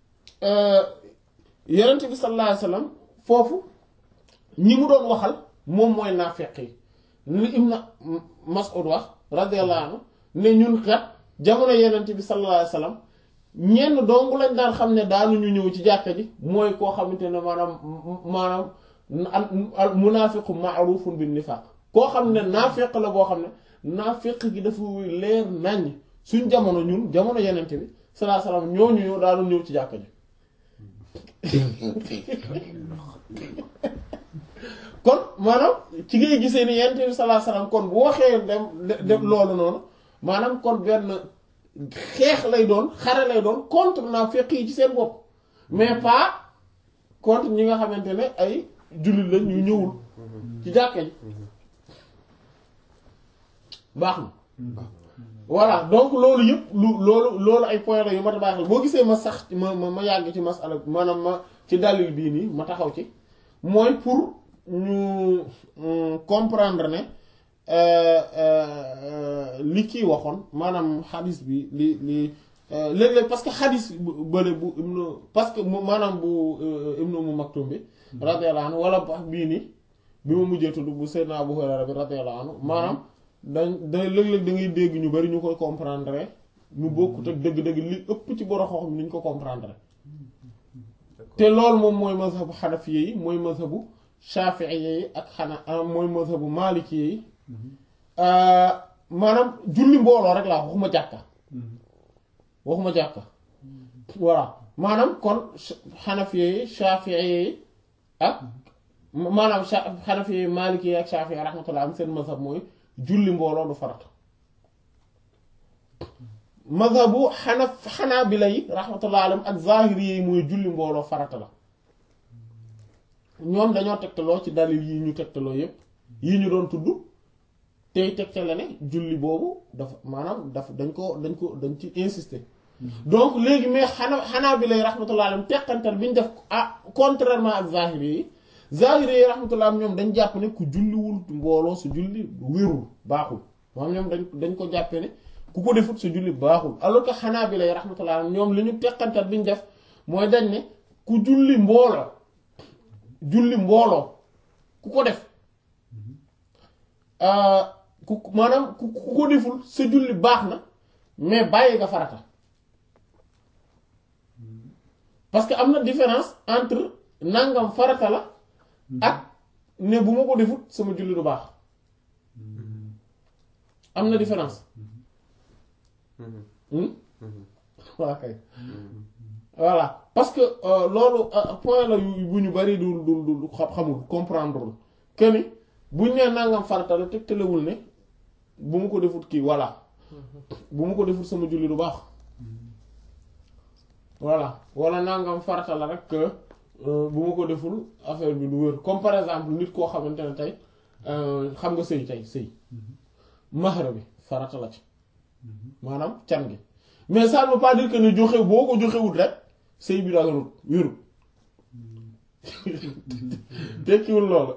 yonent bi sallallahu alayhi wasallam foofu ñi mu doon waxal moom mooy naafeq yi li Ibn Mas'ud wax radiyallahu anhu ne ñun kat jamono yonent bi sallallahu alayhi wasallam ñenn dong lañ daan xam ne daanuñu ñëw ci jàkka ji mooy koo xamante ne maanaam maanaam al munaafiqu ma'rufun bin nifaq koo xam ne naafeq la boo xam ne naafeq gi dafa leer naññ suñ jamono ñun jamono yonent bi sallallahu alayhi wasallam ñooñu ñëw daanu ñëw ci jàkka ji kon maanaam ci ngay gisee ni yonent bi sallallahu alayhi wasallam kon bu waxee dem dem loolu noonu maanaam kon benn xeex lay doon xare lay doon contre naafeq yi ci seen bopp mais pas contre ñi nga xamante ne ay jullit lañ ñu ñëwul ci jàkka ji baax na voilà donc loolu yëpp lu loolu loolu ay point la yu ma ta baaxal boo gisee ma sax ma ma ma yàgg ci masala maanaam ma ci dalil bii nii ma taxaw ci mooy pour ñu comprendre ne li kii waxoon maanaam xadis bi li li léeg-léeg parce que xadis bële bu ibnu parce que maanaam bu ibnu mu maktum bi radiyallahu anhu wala bii nii bi ma mujjee tudd bu Seydina Abu Hurayra bi radiyallahu anhu maanaam dañ da léeg-léeg da ngay dégg ñu bari ñu koy comprendre ñu bokkut ak dëgg-dëgg li ëpp ci borom xam-xam ni ñu ko comprendre te loolu moom mooy mazhabu xanafiye yi mooy mazhabu shafiiye yi ak xana mooy mazhabu malikiye yi maanaam julli mbooloo rek laa waxuma jàkka waxuma jàkka voilà maanaam kon xanafiye yi shafiiye yi ak maanaam xanafiye yi malikiye yi ak shafiiye rahmatullah am seen mazhab mooy julli mbooloo du farata mazhabu xanaf xanaa bi lay rahmatullah alayhim ak zahiri yi mooy julli mbooloo farata la ñoom dañoo tegtaloo ci dalil yi ñu tegtaloo yépp yi ñu doon tudd tey tegtale ne julli boobu dafa maanaam dafa dañ ko dañ ko dañ ci insister donc léegi mais xanaa xanaa bi lay rahmatullah alayhim teqantal bi ñu def ah contrairement ak zahiri yi zahiri yi rahmatullah ñoom dañ jàpp ne ku julliwul mbooloo su julli wérul baaxul moom ñoom dañ dañ ko jàppe ne ku ko defut su julli baaxul alors que xanaa bi lay rahmatullah alayhim ñoom li ñu teqantal bi ñu def mooy dañ ne ku julli mbooloo julli mbooloo ku ko def ku maanaam ku ku ko deful sa julli baax na mais bàyyi nga farata parce que am na différence entre nangam farata la ak ne bu ma ko defut sama julli du baax am na différence waa kay voilà parce que loolu point la yu bu ñu bari du du du xamul comprendre que ni buñ nee nangam farata la tegtalewul ne bu ma ko defut kii voilà bu ma ko defut sama julli du baax voilà wala nangam farata la rek que bu ma ko deful affaire bi du wér comme par exemple nit koo xamante ne tey xam nga sëy tey sëy mahra bi farata la ci maanaam can gi mais ça ne veut pas dire que ne joxe boo ko joxewut rek sëy bi daganut wérut tekkiwul loolu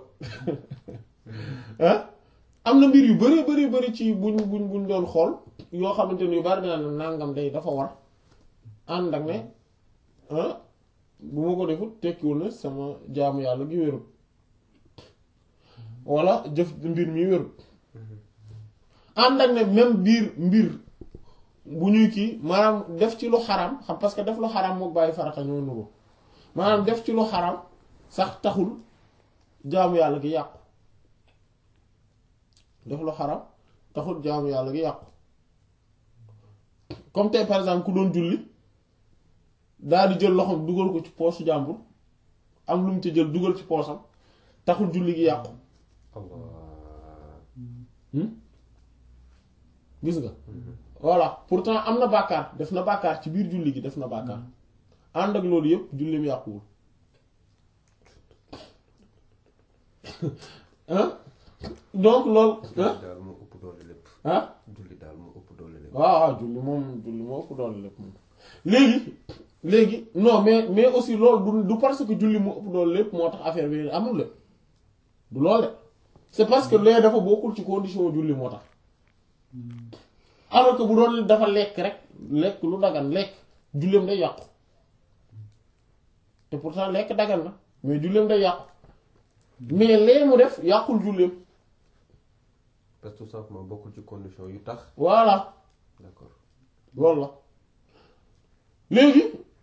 ah am na mbir yu bari bari bari ci buñ buñ buñ doon xool yoo xamante ne yu bari na nangam day dafa war ànd ak ne bu ma ko defut tekkiwul ne sama jaamu yàlla gi wérut walla jëf mbir mi wérut ànd ak ne même biir mbir bu ñuy kii maanaam def ci lu xaram xam parce que def lu xaram mook bàyyi farata ñoo nuru maanaam def ci lu xaram sax taxul jaamu yàlla gi yàqu def lu xaram taxul jaamu yàlla gi yàqu comme tey par exemple ku doon julli daal di jël loxoom dugal ko ci poosu jàmbur am lu mu ci jël dugal ci poosam taxul julli gi yàqu gis nga voilà pourtant am na bàkkaar def na bàkkaar ci biir julli gi def na bàkkaar ànd ak loolu yépp julli mu yàquwul ah donc loolu julli daal moo ëpp doole lépp ah julli daal moo ëpp doole lépp waaw waaw julli moom julli moo ëpp doole lépp moom léegi léegi non mais mais aussi loolu du du parce que julli moo ëpp doole lépp moo tax affaire bi amul lépp du loolu de c'est parce que lee dafa bokkul ci condition julli moo tax alors que bu doon dafa lekk rek lekk lu dagan lekk julleem day yàqu te pourtant lekk dagan na mais julleem day yàqu mais lee mu def yàqul julleem parce que tout simplement bokkul ci condition yu tax voilà d'accord loolu la léegi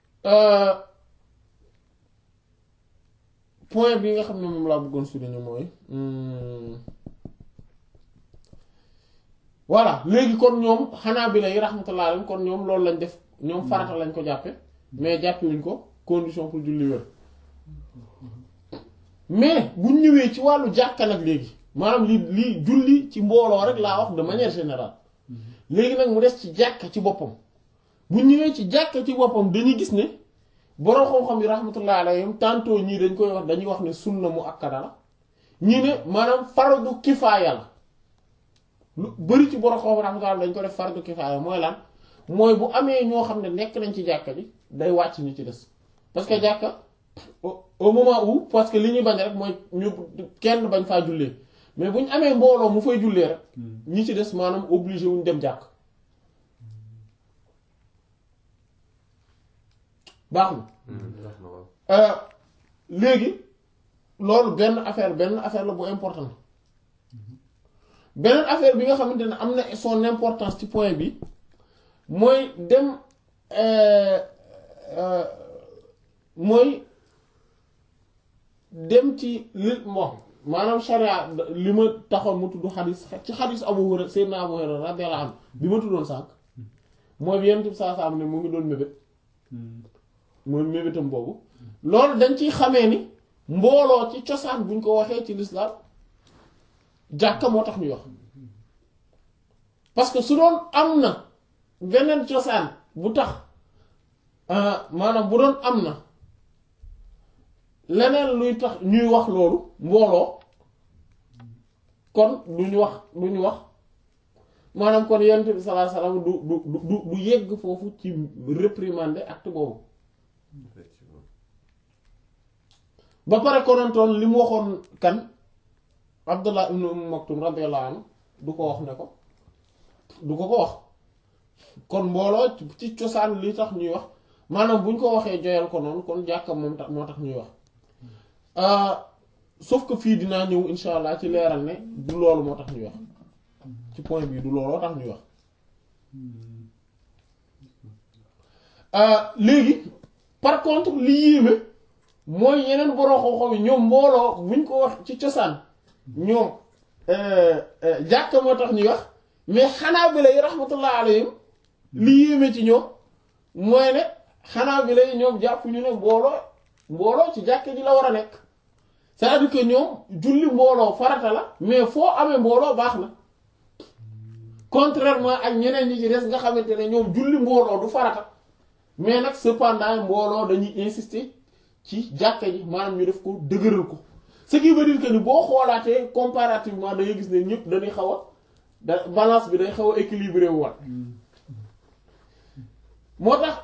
point bi nga xam ne moom laa bëggoon souligner mooy voilà léegi kon ñoom xanaa bi lay rahmatullah alayhim kon ñoom loolu lañ def ñoom farata lañ ko jàppe mais jàppewuñ ko condition pour julli wér mais buñ ñëwee ci wàllu jàkka nag léegi maanaam li li julli ci mbooloo rek laa wax de manière générale léegi nag mu des ci jàkka ci boppam bu ñëwee ci jàkka ci boppam dañuy gis ne borom xam-xam yi rahmatullah alayhim tantôt ñii dañ koy wax dañuy wax ne sunna mu akkada la ñii ne maanaam fardu kifaaya la lu bari ci borom xam-xam rahmatullah dañ ko def fardu kifaaya mooy lan mooy bu amee ñoo xam ne nekk nañ ci jàkka ji day wàcc ñu ci des parce que jàkka au moment où parce que li ñuy bañ rek mooy ñu kenn bañ faa jullee mais bu ñu amee mbooloo mu fay jullee rek ñi ci des maanaam obligé wuñ dem jàkk baax na wax na waaw léegi loolu benn affaire benn affaire la bu important beneen affaire bi nga xamante ne am na son importance ci point bi mooy dem mooy dem ci li bon maanaam sharia li ma taxoon mu tudd xadis ci xadis Abu Hurayra Seydina Abu Hurayra radiyallahu anhu bi ma tuddoon sànq mooy bi yenn saa saa am ne mu ngi doon mébét mooy mébétam boobu loolu dañ ciy xamee ni mbooloo ci cosaan buñ ko waxee ci lislaam jàkka moo tax ñuy wax parce que su doon am na beneen cosaan bu tax maanaam bu doon am na leneen luy tax ñuy wax loolu mbooloo kon lu ñu wax lu ñu wax maanaam kon yonent bi sallallahu alayhi wasallam du du du du yegg foofu ci réprimander acte boobu effectivement ba pare konantoon li mu waxoon kan Abdullah ibn Umm Maktum radiyallahu anhu du ko wax ne ko du ko ko wax kon mbooloo ci cosaan li tax ñuy wax maanaam bu ñu ko waxee joyal ko noonu kon jàkka moom tax moo tax ñuy wax sauf que fii dinaa ñëw insha allah ci leeral ne du loolu moo tax ñuy wax ci point bii du looloo tax ñuy wax léegi par contre li yéeme mooy yeneen borom xam-xam yi ñoom mbooloo buñ ko wax ci cosaan ñoom jàkka moo tax ñuy wax mais xanaa bi lay rahmatullah alayhim li yéeme ci ñoom mooy ne xanaa bi lay ñoom jàpp ñu ne mbooloo mbooloo ci jàkka ji la war a nekk c'est-à-dire que ñoom julli mbooloo farata la mais foo amee mbooloo baax na contrairement ak ñeneen ñi ci des nga xamante ne ñoom julli mbooloo du farata mais nag cependant mbooloo dañuy insister ci jàkka ji maanaam ñu def ko dëgëral ko ce qui veut dire que ni boo xoolaatee comparativement da ngay gis ne ñëpp dañuy xaw a da balance bi day xaw a équilibré wu wat moo tax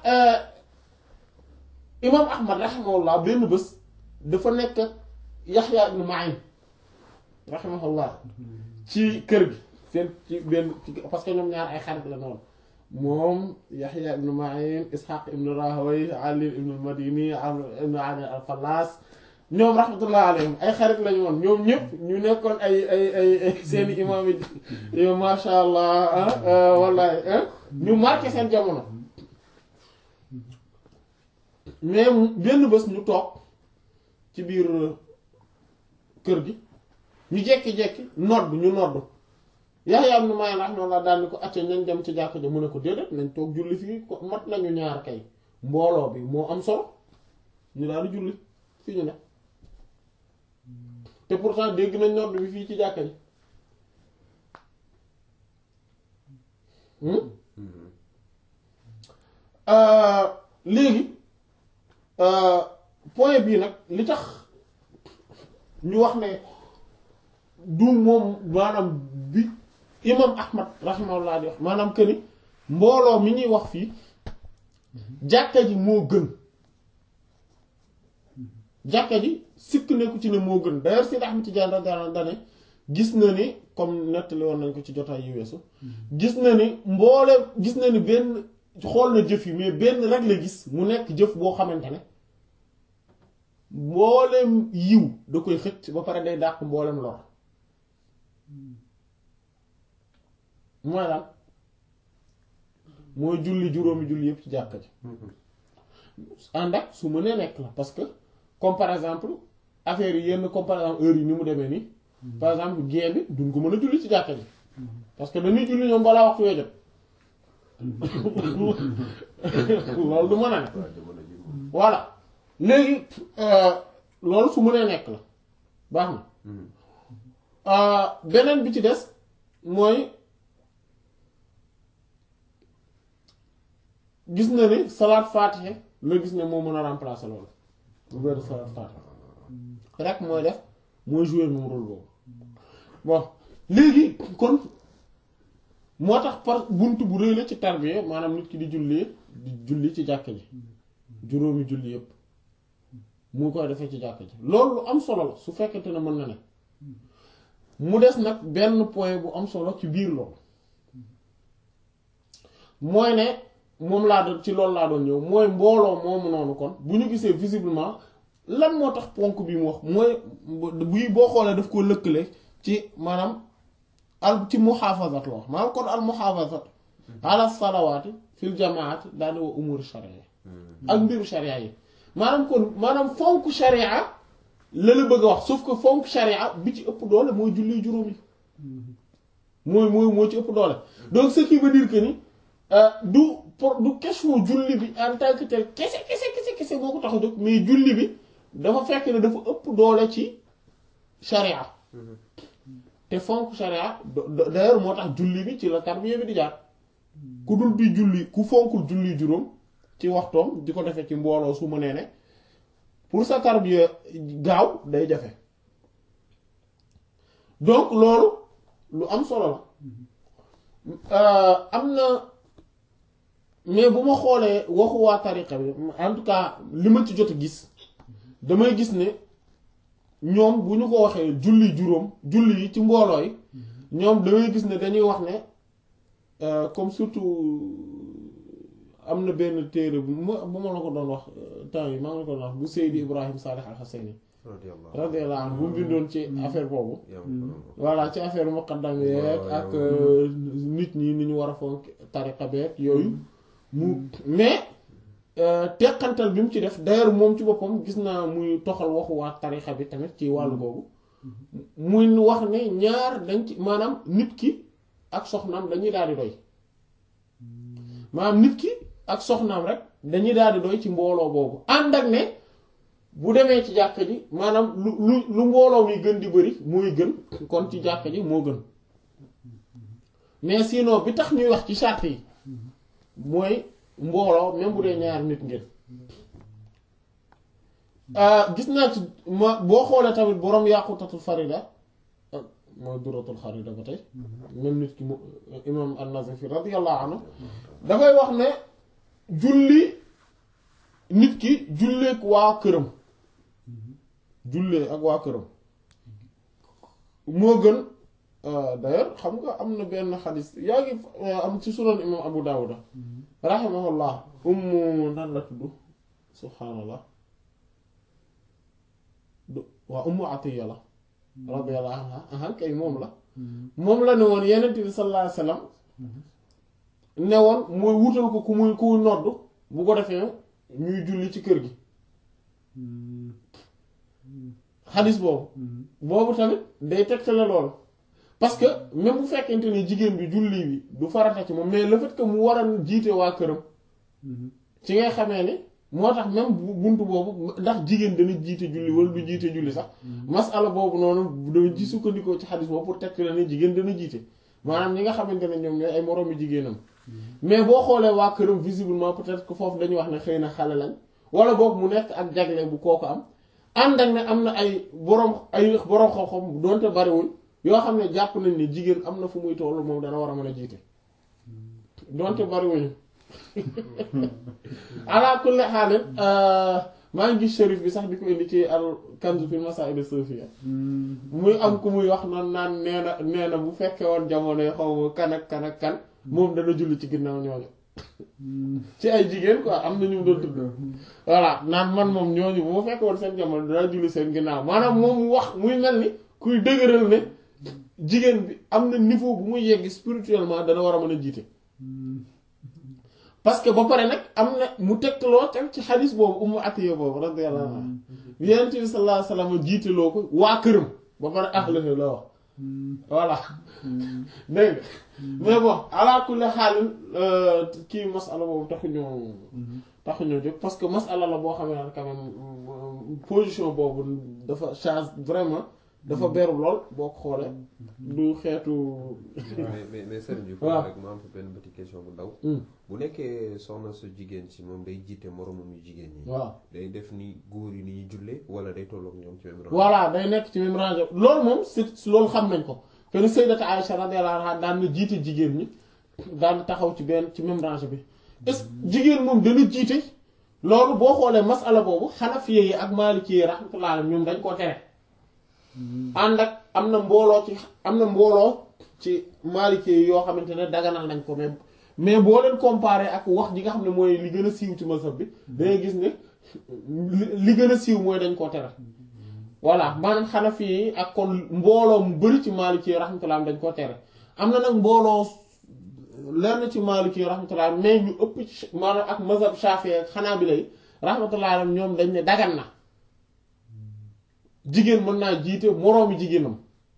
imam ahmad rahimahullah benn bés dafa nekk yaxya ibn ma'in rahimahullah ci kër gi seen ci benn ci parce que ñoom ñaar ay xarit la noonu moom yaxya ibn ma'in ishaq ibn rahaway ali ibn madini amr ibn ali al fallas ñoom rahmatullah alayhim ay xarit lañu woon ñoom ñëpp ñu nekkoon ay ay ay seeni imam yi yow masha allah wallahi ñu marqué seen jamono mais benn bés ñu toog ci biir kër gi ñu jekki-jekki nodd ñu nodd Yahya ibn Ma'in rahimahullah daal ni ko acca nañ dem ci jàkk ja mu ne ko déedéet nañ toog julli fii ko mat nañu ñaar kay mbooloo bi moo am solo ñu daal di julli fii ñu ne te pourtant dégg nañ nodd bi fii ci jàkka ji léegi point bii nag li tax ñu wax ne du moom maanaam bi imam ahmad rahimahullah di wax maanaam que ni mbooloo mi ñuy wax fii jàkka ji moo gën jàkka ji sikk nekku ci ne moo gën d'ailleurs Seydi Ahmad Tijaan radiyallahu anhu dane gis na ni comme nettali woon nañ ko ci jotaay yu weesu gis na ni mboole gis na ni benn xool na jëf yi mais benn rek la gis mu nekk jëf boo xamante ne mboolem yiw da koy xëcc ba pare day dàq mboolem lor mooy lan mooy julli juróomi julli yëpp ci jàkka ji ànd ak su mënee nekk la parce que comme par exemple affaire yi yenn comme par exemple heure yi ni mu demee nii par exemple gée bi duñ ko mën a julli ci jàkka ji parce que dañuy julli ñoom balaa waxtu wee jot loolu du mën a ne voilà léegi loolu su mënee nekk la baax na beneen bi ci des mooy gis na ni salaat faatixe la gis ne moo mën a remplacer loolu bu weeru salaat faatixe rek mooy def mooy jouer moom rôle boobu bon léegi kon moo tax par bunt bu rëy la ci tarbiya maanaam nit ki di jullee di julli ci jàkka ji juróomi julli yépp mu koy defee ci jàkka ji loolu lu am solo la su fekkente ne mën na ne mu des nag benn point bu am solo ci biir loolu mooy ne moom laa doon ci loolu laa doon ñëw mooy mbooloo moomu noonu kon bu ñu gisee visiblement lan moo tax ponk bi mu wax mooy buy boo xoolee daf ko lëkkale ci maanaam al ci muhaafazat la wax maanaam kon al muhaafazat ala salawaati fil jamaati daal wa umur sharia ak mbiru sharia yi maanaam kon maanaam fonk sharia la la bëgg a wax sauf que fonk sharia bi ci ëpp doole mooy julli juróomi mooy mooy moo ci ëpp doole donc ce qui veut dire que ni du pour du question julli bi en tant que tel kese kese kese kese moo ko tax a jóg mais julli bi dafa fekk ne dafa ëpp doole ci sharia te fonk sharia d'ailleurs moo tax julli bi ci la tarbiya bi di jaar ku dul di julli ku fonkul julli juróom ci waxtoom di ko defee ci mbooloo su ma nee ne pour sa tarbiya gaaw day jafe donc loolu lu am solo la am na mais bu ma xoolee waxu waa tariqa bi en tout cas li ma ci jot a gis damay gis ne ñoom bu ñu ko waxee julli juróom julli yi ci mbooloo yi ñoom damay gis ne dañuy wax ne comme surtout am na benn téere bu ma bu ma la ko doon wax temps yi maa ngi la ko doon wax bu Seydi Ibrahim Salih Al Hassani radiyallahu anhu bu mu bindoon ci affaire boobu voilà ci affaire muqaddam yeeg ak nit ñi ni ñu war a fonk tariqa beeg yooyu mu mais teqantal bi mu ci def d'ailleurs moom ci boppam gis naa muy toxal waxu waa tariqa bi tamit ci wàllu googu muy wax ne ñaar dañ ci maanaam nit ki ak soxnaam dañuy daal di doy maanaam nit ki ak soxnaam rek dañuy daal di doy ci mbooloo boobu ànd ak ne bu demee ci jàkka ji maanaam lu lu lu mbooloo mi gën di bëri mooy gën kon ci jàkka ji moo gën mais sinon bi tax ñuy wax ci charte yi mooy mbooloo même bu dee ñaar nit ngeen gis naa ci ma boo xoolee tamit boroom yàqutatul farida mooy duratul xarida ba tey même nit ki mu imam an-Nazifi radiyallahu anhu dafay wax ne julli nit ki julleek waa këram jullee ak waa këram moo gën d'ailleurs xam nga am na benn xadis yaa ngi am ci sunan imam Abu Dawuda rahimahullah ummu nan la tudd subhaanallah waa ummu Atiya la radiyallahu anha ahan kay moom la moom la ne woon yenent bi sallallahu alayhi wasallam ne woon mooy wutal ko ku muy ku nodd bu ko defee ñuy julli ci kër gi xadis boobu boobu tamit day tegtale loolu parce que même bu fekkente ne jigéen bi julli bi du farata ci moom mais le fait que mu war a jiite waa këram ci ngay xamee ne moo tax même buntu boobu ndax jigéen dana jiite julli wala du jiite julli sax masala boobu noonu dama ci sukkandikoo ci xadis boobu pour tegtale ne jigéen dana jiite maanaam ñi nga xamante ne ñoom ñooy ay moroomi jigéenam mais boo xoolee waa këram visiblement peut-être que foofu dañuy wax ne xëy na xale lañ wala boog mu nekk ak jagle bu kooku am ànd ak ne am na ay boroom ay boroom xam-xam doonte bariwul yoo xam ne jàpp nañ ne jigéen am na fu muy tollu moom dana war a mën a jiite doonte bariwuñu ala kulli xaalis maa ngi gis shérif bi sax di ko indi ci al kanzu fil masaa'il as-sufiyya muy am ku muy wax noonu naan nee na nee na bu fekkee woon jamono yi xaw ma kan ak kan ak kan moom dana julli ci ginnaaw ñooñu ci ay jigéen quoi am na ñu doon tudd voilà naan man moom ñooñu bu ma fekkee woon seen jamono dana julli seen ginnaaw maanaam moom mu wax muy mel ni kuy dëgëral ne jigéen bi am na niveau bu muy yegg spirituellement dana war a mën a jiite. parce que ba pare nag am na mu tegtaloo tam ci xadis boobu ummu atiya boobu radiyallahu anha yonent bi sallallahu alayhi wasallam jiiteloo ko waa këram ba pare ahlahu la wax voilà dégg nga mais bon ala kulli xaalin kii masala boobu taxuñoo taxuñoo jóg parce que masala la boo xam ne quand même position boobu dafa change vraiment dafa beru lool boo ko xoolee du xeetu mais mais mais sëriñ bi waaw rek ma am fa benn petite question bu ndaw bu nekkee soxna su jigéen si moom day jiite moromam yu jigéen ñi waaw day def ni góor yi ni ñuy jullee wala day tolloog ñoom ci même rang voilà day nekk ci même range loolu moom c'est loolu xam nañ ko que ni Sayyidata Aïcha radiyallahu anha daan na jiite jigéen ñi daan taxaw ci benn ci même range bi est-ce que jigéen moom dana jiite loolu boo xoolee masala boobu Hanafiya yi ak Maliki yi rahmatullah alayhim ñoom dañ koo tere ànd ak am na mbooloo ci am na mbooloo ci Maliki yi yoo xamante ne daganal nañ ko mais mais boo leen comparé ak wax ji nga xam ne mooy li gën a siiw ci mazhab bi dangay gis ne li- li gën a siiw mooy dañ koo tere voilà maanaam Hanafi yi ak kon mbooloo mu bari ci Maliki yi rahmatullah dañ koo tere am na nag mbooloo lenn ci Maliki yi rahmatullah mais ñu ëpp ci maanaam ak mazhab Shafi'i ak Hanabila yi rahmatullah ñoom dañ ne dagan na jigéen mën naa jiite moroomi jigéenam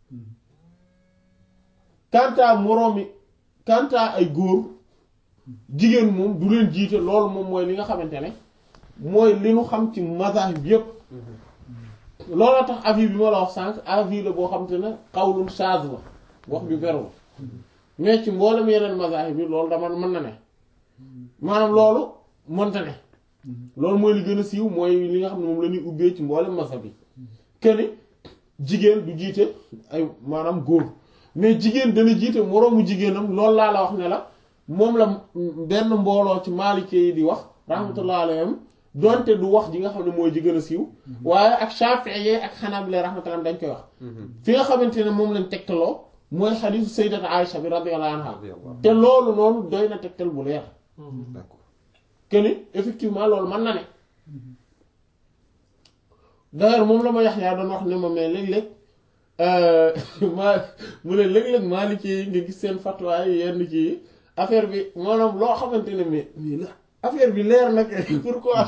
kantaa moroomi kantaa ay góor jigéen moom du leen jiite loolu moom mooy li nga xamante ne mooy li nu xam ci mazahib bi yépp looloo tax avis bi ma la wax sànq avis la boo xamante ne xawlun shaaz la wax bi beru la mais ci mboolem yeneen mazahib bi loolu dama mën na ne maanaam loolu mënta ne loolu mooy li gën a siiw mooy li nga xam ne moom la ñuy ubbee ci mboolem mazhab bi kenn jigéen du jiite ay maanaam góor mais jigéen dana jiite moroomu jigéenam loolu laa la wax ne la moom la benn mbooloo ci Maliki yi di wax rahmatullah alayhim donte du wax ji nga xam ne mooy ji gën a siiw waaye ak Shafi'i ak Hanabila rahmatullah dañ koy wax fi nga xamante ne moom lañ tegtaloo mooy xadiisu sayyidat Aïcha bi radiyallahu anha te loolu noonu doy na tegtal bu leer d'accord que ni effectivement loolu mën na ne d'ailleurs moom la ma Yaxya doon wax ne ma mais léeg-léeg maa mu ne léeg-léeg Maliki yi nga gis seen fatwa yi yenn ci affaire bi maanaam loo xamante ne mais mais la affaire bi leer na kay pourquoi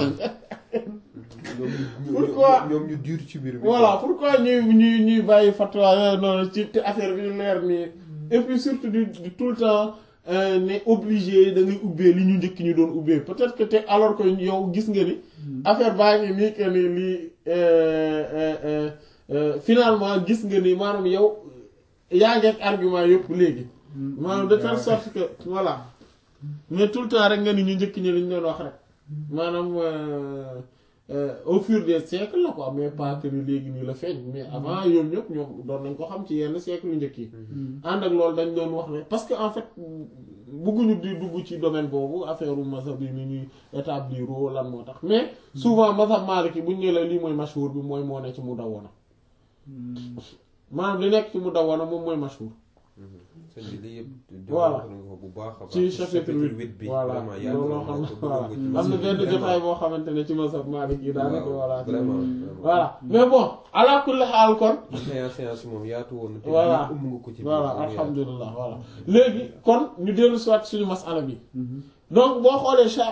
Pourquoi ñoom ñu dur ci mbir mi voilà pourquoi ñuy ñuy ñuy bàyyi fatwa yooyu noonu ci te affaire bi leer nii et puis surtout du du tout le temps euh, ne obligé da ngay ubbee li ñu njëkk ñu doon ubbee peut-être que te alors que yow gis nga ni affaire baa ngi nii que ni lii euh, euh, euh, euh, finalement gis nga ni maanaam yow yaa ngi ak argument yëpp léegi maanaam de telle sorte que voilà mais tout le temps rek nga ni ñu njëkk ñi li ñu doon wax rek maanaam euh, euh, au fur des siècles la quoi mais pas que ni léegi nii la feeñ mais avant yoom ñëpp ñoom doon nañ ko xam ci yenn siècle yu njëkk yi ànd ak loolu dañ doon wax ne parce que en fait bëgguñu di dugg ci domaine boobu affaire u mazhab yi ni ñuy établir lan moo tax mais souvent mazhab Maliki buñ ne la lii mooy mashhur bi mooy moo ne ci mu dawwana maanaam li nekk ci mu dawwana moom mooy mashhur sëñ bi lii yëpp Voilà. développé nga ko bu baax a baax ci chapitre huit huit bi voilà vraiment yaa loolu loo xam ne voilà am na benn jotaay boo xamante ne ci mazhab Maliki yi daanaka voilà vraiment voilà mais bon ala kulli xaal kon séance séance moom yaatu woon na te Voilà. lii ëmb nga ko ci biir voilà bu yaatu. alhamdulilah voilà léegi kon ñu dellu soit suñu masala bi donc boo xoolee cha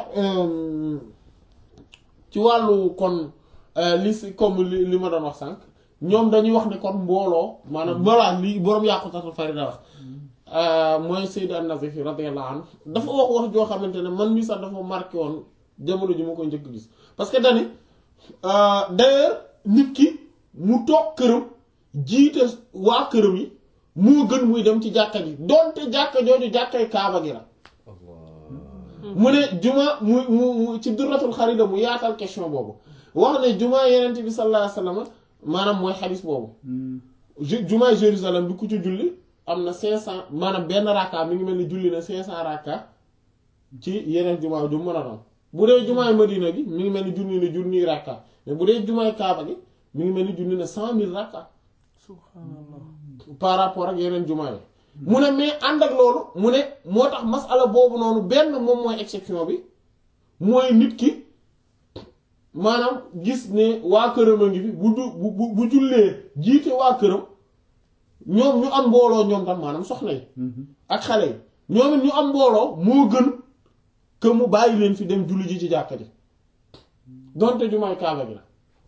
ci wàllu kon euh, li si comme li li ma doon wax sànq ñoom dañuy wax ne kon mbooloo maanaam voilà li boroom yàqutatul farida wax euh, mooy Sayyid an-Nazifi radiyallahu anhu dafa wax wax joo xamante ne man mii sax dafa marqué woon jamono ji ma ko njëkk gis parce que dani euh, d'ailleurs nit ki mu toog këram jiite waa këram yi moo gën muy dem ci jàkka ji donte jàkka jooju jàkkay kaaba gi la Allah mu ne juma mu mu mu ci duratul xarida mu yaatal question boobu wax ne juma yenent bi sallallahu alayhi wasallam maanaam mooy xadis boobu ju- jumaay Jérusalem bi ku ci julli am na cinq cent maanaam benn rakka mi ngi mel ni julli na cinq cent rakka ci yeneen jumaa ju mën a doon bu dee jumaay Madina gi mi ngi mel ni junni na junniy rakka mais bu dee jumaay Kaaba gi mi ngi mel ni junni na cent mille rakka subhanallah par rapport ak yeneen jumaa yi mu ne mais ànd ak loolu mu ne moo tax masala boobu noonu benn moom mooy exception bi mooy nit ki maanaam gis ne waa këram a ngi fi bu du bu bu bu jullee jiite waa këram ñoom ñu am mbooloo ñoom tam maanaam soxna yi ak xale yi ñoom it ñu am mbooloo moo gën que mu bàyyi leen fi dem julli ji ci jàkka ji donte jumaay kaaba gi la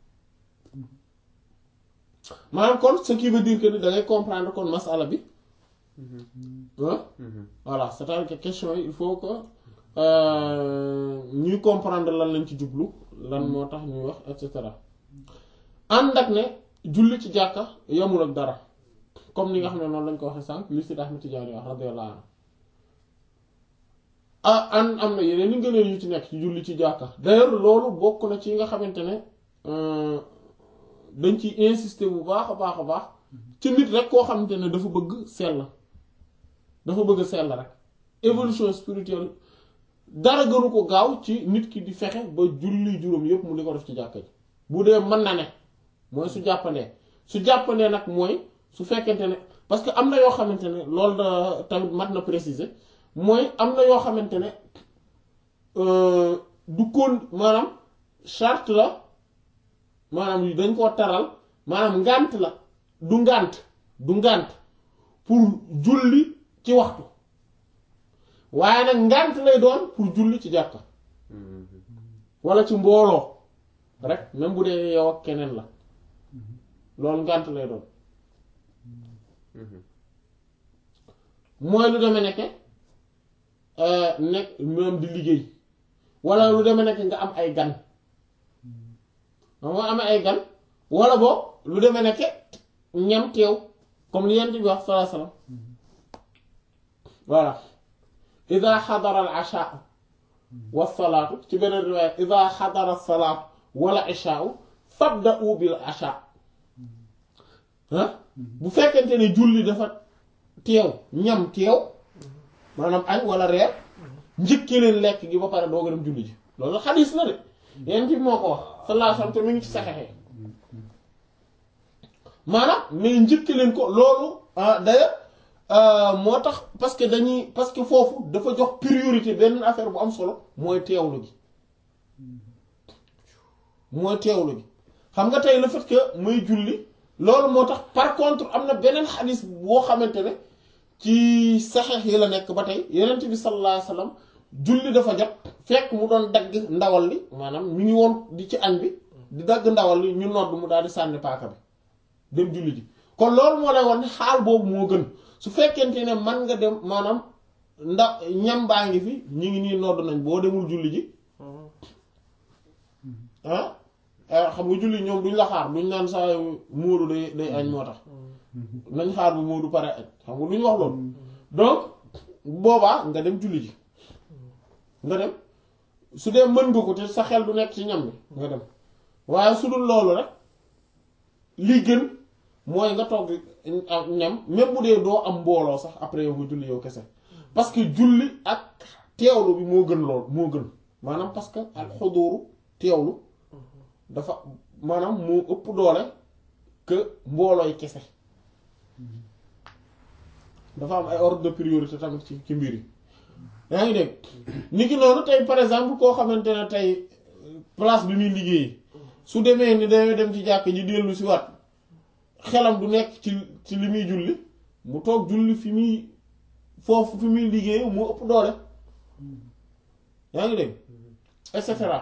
maanaam kon ce qui veut dire que ni da ngay comprendre kon masala bi ah voilà c'est-à-dire que question yi il faut que euh, ñuy comprendre lan lañ ci jublu lan moo tax ñuy wax et cetera ànd ak ne julli ci jàkka yamul ak dara comme ni nga xam ne noonu lañ ko waxee sànq li si Ahmad Tijaani wax radiyallahu anhu ah an am na yeneen li ngëneel yu ci nekk ci julli ci jàkka d'ailleurs loolu bokk na ci yi nga xamante ne euh, dañ ciy insister bu baax a baax a baax ci nit rek koo xamante ne dafa bëgg sell dafa bëgg sell rek évolution spirituelle dara gënu ko gaaw ci nit ki di fexe ba julli juróom yépp mu di ko def ci jàkka ji bu dee mën na ne mooy su jàppandee su jàppandee nag mooy su fekkente ne parce que am na yoo xamante ne loolu da tamit mat na préciser mooy am na yoo xamante ne euh, du kon maanaam charte la maanaam dañ koo taral maanaam ngànt la du ngànt du ngànt pour julli ci waxtu waaye nag ngànt lay doon pour julli ci jàkka wala ci mbooloo rek même bu dee yow ak keneen la loolu ngànt lay doon mooy lu deme nekke nekk même di liggéey wala lu deme nekke nga am ay gan moo amee ay gan wala boog lu deme nekke ñam teew comme li yent bi wax sallallahu alayhi wasallam voilà ida xadara al ashaa wa salaatu ci beneen riwaaya ida xadara salaatu wala ishaau fabda'u bil ashaa ah bu fekkente ne julli dafa teew ñam teew maanaam añ wala reer njëkkee leen lekk gi ba pare doo ko dem julli ji loolu xadiis la de yéen fi moo ko wax sallallahu alayhi wasallam te mi ngi ci saxexe maanaam mais njëkk leen ko loolu d'ailleurs moo tax parce que dañuy parce que foofu dafa jox priorité benn affaire bu am solo mooy teewlu gi mooy teewlu gi xam nga tey le fait que muy julli loolu moo tax par contre am na beneen xadis boo xamante ne ci saxeex yi la nekk ba tey yenent bi sallallahu alayhi wasallam julli dafa jot fekk mu doon dagg ndawal li maanaam mi ngi woon di ci añ bi di dagg ndawal li ñu nodd mu daal di sànni paaka bi dem julli ji kon loolu moo lay won ne xaal boobu moo gën su fekkente ne man nga dem maanaam nda ñam baa ngi fi ñu ngi nii nodd nañ boo demul julli ji ah xam nga julli ñoom duñ la xaar duñ naan saa móodu day day añ moo tax nañ xaar bu móodu pare añ xam nga duñ wax loolu donc boobaa nga dem julli ji nga dem su dee mën nga ko te sa xel du nekk ci ñam bi nga dem waaye su dul loolu rek li gën mooy nga toog ñam même bu dee doo am mbooloo sax après yow nga julli yow kese parce que julli ak teewlu bi moo gën lool moo gën maanaam parce que al xuduru teewlu dafa maanaam moo ëpp doole que mboolooy kese dafa am ay ordre de priorité tamit ci ci mbir yi yaa ngi dégg ni ki noonu tey par exemple koo xamante ne tey place bi muy liggéey su demee ni dañoo dem ci jàkk ji dellu si waat xelam du nekk ci ci li muy julli mu toog julli fi muy foofu fi muy liggéey mu ëpp doole yaa ngi dégg et cetera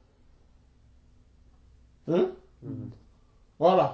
voilà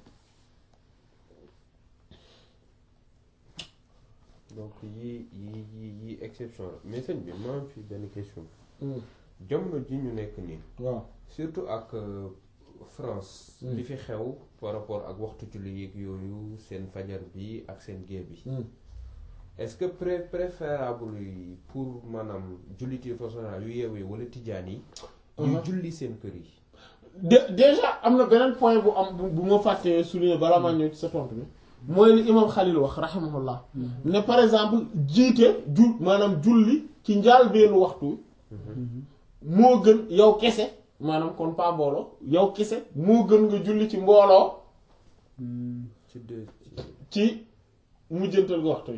donc yii yii yii yii exception la mais sëñ bi ma am fi benn question jamono ji ñu nekk nii waaw surtout ak France li fi xew par rapport ak waxtu julli yeeg yooyu seen fajar bi ak seen gée bi est-ce que pré préférable yi pour maanaam julliti façon yu yeewu yi wala tijaan yi ñu julli seen kër yi de déjà am na beneen point bu am bu ma fàttee souligner balaa maa ñëw ci sa tontu bi mooy li imam Xalil wax rahimahullah ne par exemple jiite ju maanaam julli ci njaal beenu waxtu moo gën yow kese maanaam kon pas mbooloo yow kese moo gën nga julli ci mbooloo ci deux ci mujjantal gi waxtu yi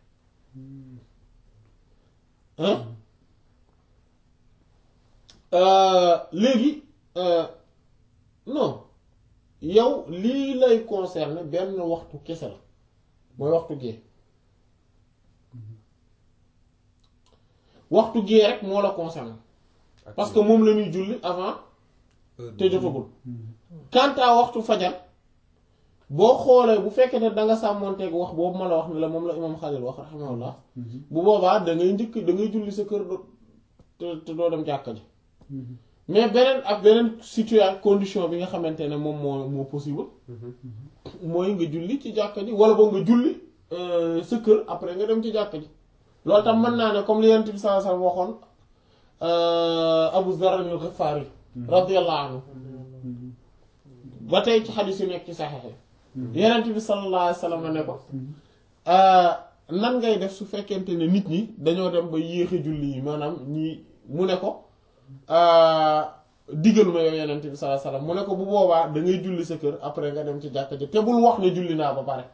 léegi non yow lii lay concerner benn waxtu kese la mooy waxtu gee waxtu gee rek moo la concerner parce que moom la ñuy julli avant te jotagul quant à waxtu fajar boo xoolee bu fekkee ne da nga sàmmonteeg wax boobu ma la wax ne la moom la imam Xalil wax rahimahullah bu boobaa da ngay njëkk da ngay julli sa kër te te doo dem jàkka ji mais beneen ak beneen situation condition bi nga xamante ne moom moo moo possible mooy nga julli ci jàkka ji wala boo nga julli sa kër après nga dem ci jàkka ji loolu tam mën naa ne comme li Yonent bi sallallahu alayhi wasallam waxoon Abu Zarr al-Ghifari radiyallahu anhu ba tey ci xadiis yu nekk ci saxexe Yonent bi sallallahu alayhi wasallam ne ko nan ngay def su fekkente ne nit ñi dañoo dem ba yéexe julli yi maanaam ñi mu ne ko digal ma yow Yonent bi sallallahu alayhi wasallam mu ne ko bu boobaa da ngay julli sa kër après nga dem ci jàkka ji te bul wax ne julli naa ba pare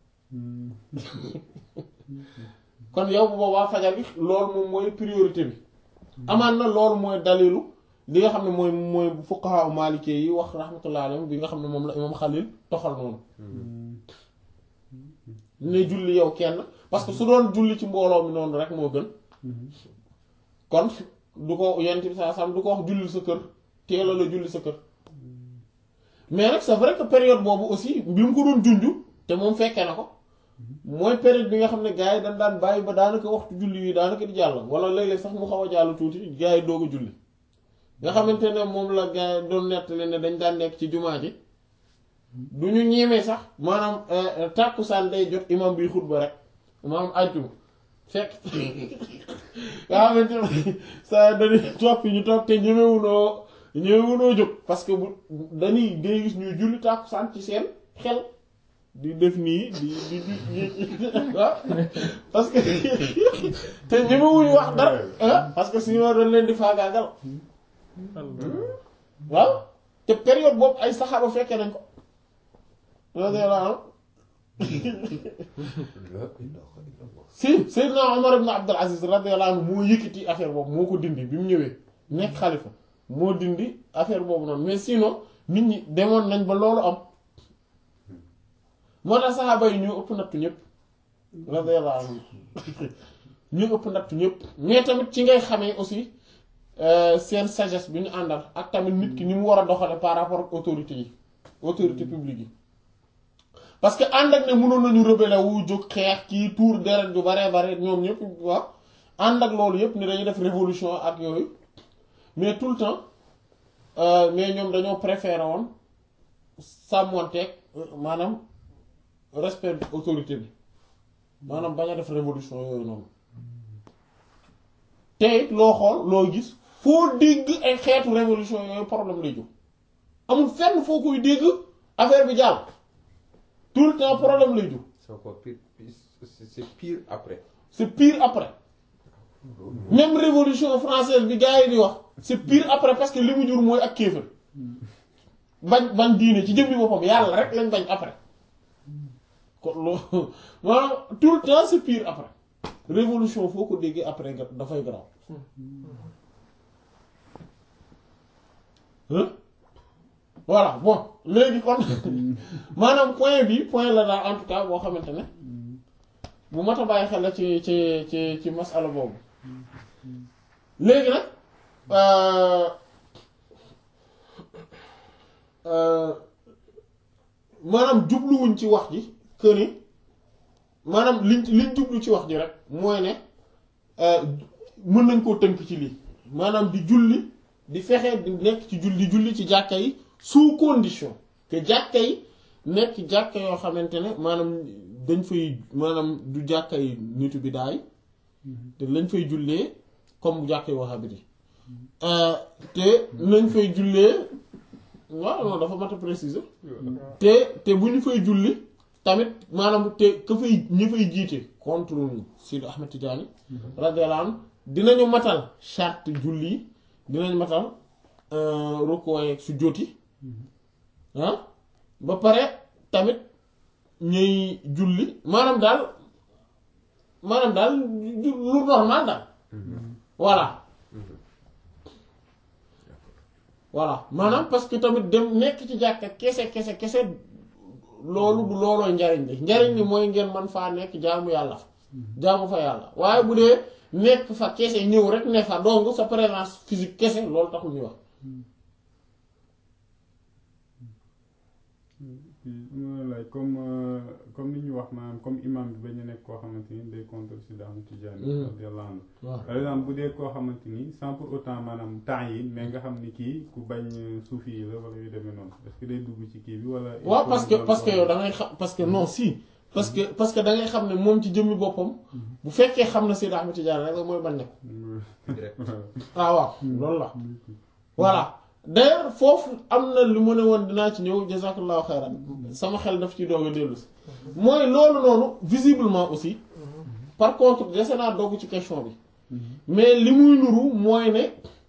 kon yow bu boobaa fajar gi loolu moom mooy priorité bi amaan na loolu mooy dalilu li nga xam ne mooy mooy fuqaha maliki yi wax rahmatullah alayhim bi nga xam ne moom la imam Xalil toxal noonu ne julli yow kenn parce que su doon julli ci mbooloo mi noonu rek moo gën kon du ko yent bi saa sam du ko wax julli sa kër teela la julli sa kër mais nag c'est vrai que période boobu aussi bi mu ko doon junju te moom fekkee na ko mooy période bi nga xam ne gars yi dañ daan bàyyi ba daanaka waxtu julli yi daanaka di jàll wala léeg-léeg sax mu xaw a jàll tuuti gars yi doog a julli nga xamante ne moom la gars yi doon nettali ne dañ daan nekk ci jumaa ji du ñu ñeemee sax maanaam tàkkusaan day jot imam bi xutba rek maanaam àjjuma fekk nga xamante ne saa dañuy topp ñu topp te ñemewunoo ñemewunoo jóg parce que bu dañuy ngay gis ñuy julli tàkkusaan ci seen xel di def nii di di di ah parce que te ñemewuñu wax dara ah parce que sinon dañ leen di faagaagal waaw te période boobu ay saxaaba fekkee nañ ko radiyallahu anhu si Seydina Omar ibn Abdul Aziz radiyallahu anhu moo yëkkati affaire boobu moo ko dindi bi mu ñëwee nekk xalifa moo dindi affaire boobu noonu mais sinon nit ñi demoon nañ ba loolu am moo tax saxaaba yi ñoo ëpp nattu ñëpp radiyallahu anhu ñu ëpp nattu ñëpp mais tamit ci ngay xamee aussi seen sagesse bi ñu àndal ak tamit nit ki ni mu war a doxale par rapport ak autorité yi autorité publique yi parce que ànd ak ne mënoon nañu rebelle wu jóg xeex kii tour deret ju bare bare ñoom ñëpp waaw ànd ak loolu yëpp ne dañuy def révolution ak yooyu mais tout le temps mais ñoom dañoo préféré woon sàmmonteeg maanaam respect autorité bi maanaam bañ a def révolution yooyu noonu te it loo xool loo gis foo dégg ay xeetu révolution yooyu problème lay jóg amul fenn foo koy dégg affaire bi jàll tout le temps problème lay jóg c'est encore pire c'est c'est pire après c'est pire après même révolution française bi gars yi di wax c'est pire après parce que li mu jur mooy ak kéefër bañ bañ diine ci jëmmi boppam yàlla rek lañ bañ après kon loolu maanaam tout le temps c'est pire après révolution foo ko déggee après nga dafay garaaw hein voilà bon léegi kon maanaam point bi point la daal en tout cas boo xamante ne bu mat a bàyyi xel la ci ci ci ci masala boobu léegi nag maanaam jubluwuñ ci wax ji que ni maanaam liñ liñ jublu ci wax ji rek mooy ne mën nañ koo tënk ci lii maanaam di julli di fexe di nekk ci julli julli ci jàkka yi sous condition que jàkka yi nekk jàkka yoo xamante ne maanaam dañ fay maanaam du jàkka yi nitu bi daay te lañ fay jullee comme jàkka yi wahabiti te nañ fay jullee waaw non dafa mat a préciser te te bu ñu fay julli tamit maanaam te ka fay ñi fay jiite contre Sidi Ahmed Tidiane radiyallahu anhu dinañu matal charte julli yi dinañ matal rukkoo ak sujjóot yi ah ba pare tamit ñuy julli maanaam daal maanaam daal lu normal daal voilà voilà maanaam parce que tamit dem nekk ci jàkka kese kese kese loolu du loolooy njariñ li njariñ li mooy ngeen man faa nekk jaamu yàlla fa jaamu fa yàlla waaye bu dee nekk fa kese ñëw rek ne fa donc sa présence physique kese loolu taxul ñuy wax lay comme comme ni ñu wax maanaam comme imam bi ba ñu nekk koo xamante ni day contre Sidi Ahmed Tidiane radiyallahu anhu par exemple bu dee koo xamante ni sans pour autant maanaam temps yi mais nga xam ni kii ku bañ suufi yi la wala yu demee noonu est-ce que day dugg ci kii bi wala waaw parce que parce que yow da ngay xam parce que non si parce que parce que da ngay xam ne moom ci jëmmi boppam bu fekkee xam na Sidi Ahmed Tidiane rek mooy bañ ne ko ah waaw loolu la voilà d'ailleurs foofu am na lu ma ne woon dinaa ci ñëw jazakallahu xayran sama xel daf ci doog a dellu si mooy loolu noonu visiblement aussi par contre dese naa dogg ci question bi mais li muy nuru mooy ne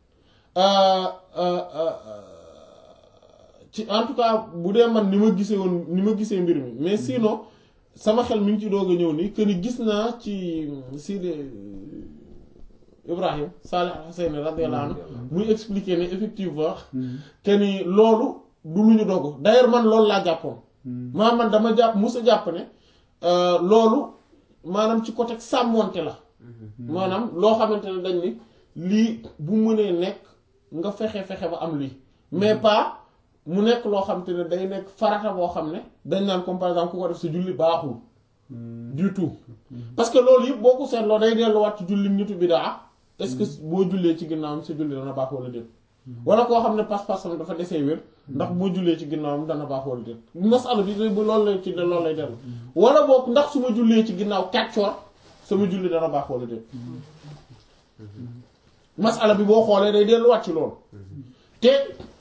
ci en tout cas bu dee man ni ma gisee woon ni ma gisee mbir mi mais sinon sama xel mi ngi ci doog a ñëw nii que ni gis naa ci Sidi Ibrahim Salih Hussein radiyallahu anhu muy expliquer ne effectivement que ni loolu du lu ñu dogu d'ailleurs man loolu laa jàppoon maa man dama jàpp musa jàpp ne loolu maanaam ci côté sàmmonte la maanaam loo xamante ne dañ ni lii bu mënee nekk nga fexe-fexe ba am lii mais pas mu nekk loo xamante ne day nekk farata boo xam ne dañ naan comme par exemple ku ko def sa julli baaxul du tout parce que loolu yëpp boo ko seetloo day delluwaat ci julli nitu bidaa est-ce que boo jullee ci ginnaawam sa julli dana baax wala déet wala koo xam ne pas-pasam dafa desee wér ndax boo jullee ci ginnaawam dana baax wala déet masala bi bu loolu lay ci loolu lay dellu wala boog ndax su ma jullee ci ginnaaw kàccoor sama julli dana baax wala déet masala bi boo xoolee day delluwaat ci loolu te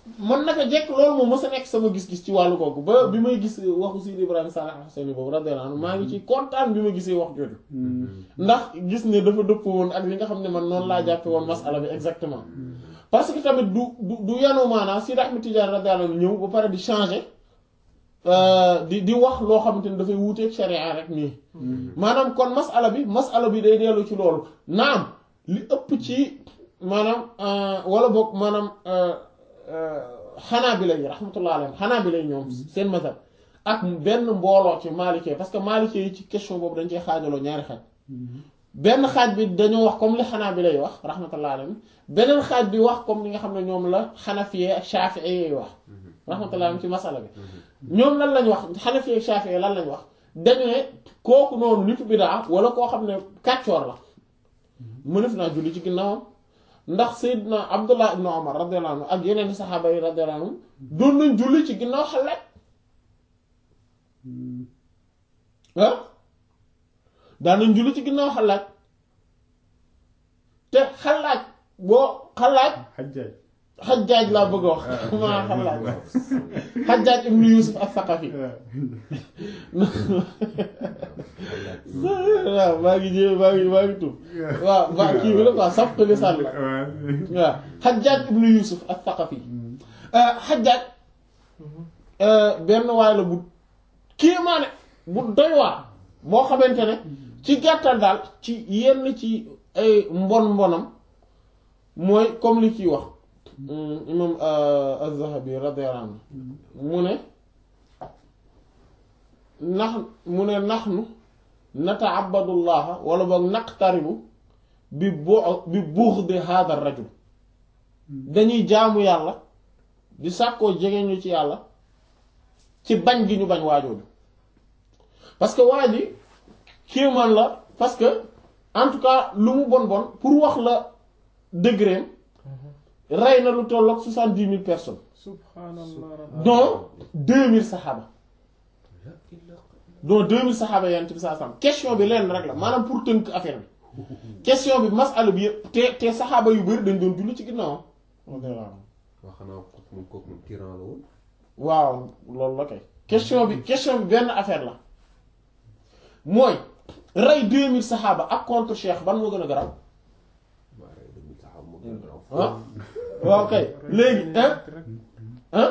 man naka jekk loolu moom mës a nekk sama gis-gis ci wàllu kooku ba bi may gis waxu Sidi Ibrahima Salih Hussein boobu radiyallahu anhu maa ngi ci kontaan bi ma gisee wax jooju ndax gis ne dafa dëpp woon ak li nga xam ne man noonu laa jàppe woon masala bi exactement parce que tamit du du du yanu maanaa Sidi Ahmed Tidiane radiyallahu anhu ñëw ba pare di changer di di wax loo xamante ni dafay wuuteeg sharia rek nii maanaam kon masala bi masala bi day dellu ci loolu naam li ëpp ci maanaam wala boog maanaam xanaa bi lay rahmatullah alayhim xanaa bi lay ñoom seen mazhab ak benn mbooloo ci maalikee parce que maalikee yi ci question boobu dañ cee xaajaloo ñaari xaaj benn xaaj bi dañoo wax comme li xanaa bi lay wax rahmatullah alayhim beneen xaaj bi wax comme li nga xam ne ñoom la xanafiyee ak shafi'iyee yi wax rahmatullah alayhim ci masala bi ñoom lan lañ wax xanafiyee ak shafi'iyee lan lañ wax dañu ne kooku noonu nitu bidaa wala koo xam ne kàccoor la mënef naa julli ci ginnaawam ndax Seydina Abdullah ibn Umar radiyallahu anhu ak yeneen saxaaba yi radiyallahu anhu doon nañ julli ci ginnaaw xalaat ah daan nañ julli ci ginnaaw xalaat te xalaat boo xalaat xajjaaj xajjaaj laa bëgg a wax maa xalaat xajjaaj ibn Yusuf as-Saqafi waaw maa ngi jé maa ngi maa ngi tuub waaw ba kii bi la quoi saf li sàll la waaw xajjaaj ibn Yusuf as-Saqafi xajjaaj benn waay la bu kéemaane bu doy waar boo xamante ne ci gàttal daal ci yenn ci ay mbon mbonam mooy comme li ciy wax imam az-Zahabi radiyallahu anhu mu ne nax mu ne naxnu nata'abbadullaha wala boog naqtaribu bi bu bi bughdi hadha ar-rajul dañuy jaamu yàlla di sàkkoo jege ñu ci yàlla ci bañ gi ñu bañ waajooju parce que waa ji kéemaan la parce que en tout cas lu mu bon bon pour wax la degré rey na lu tolloog soixante-dix mille personnes subhanallah dont deux mille saxaaba dont deux mille saxaaba yant bi saa sam question bi leen rek la maanaam pour tënk affaire bi question bi masala bi yëpp te te saxaaba yu bari dañ doon julli ci ginnaawam waa xanaa kooku moom kooku moom tyran la woon waaw loolu la kay question bi question bi benn affaire la mooy rey deux mille saxaaba ak contre cheikh ban moo gën a garaw waa rey demi saxaab moo gën a garaaw ah waaw kay léegi hein hein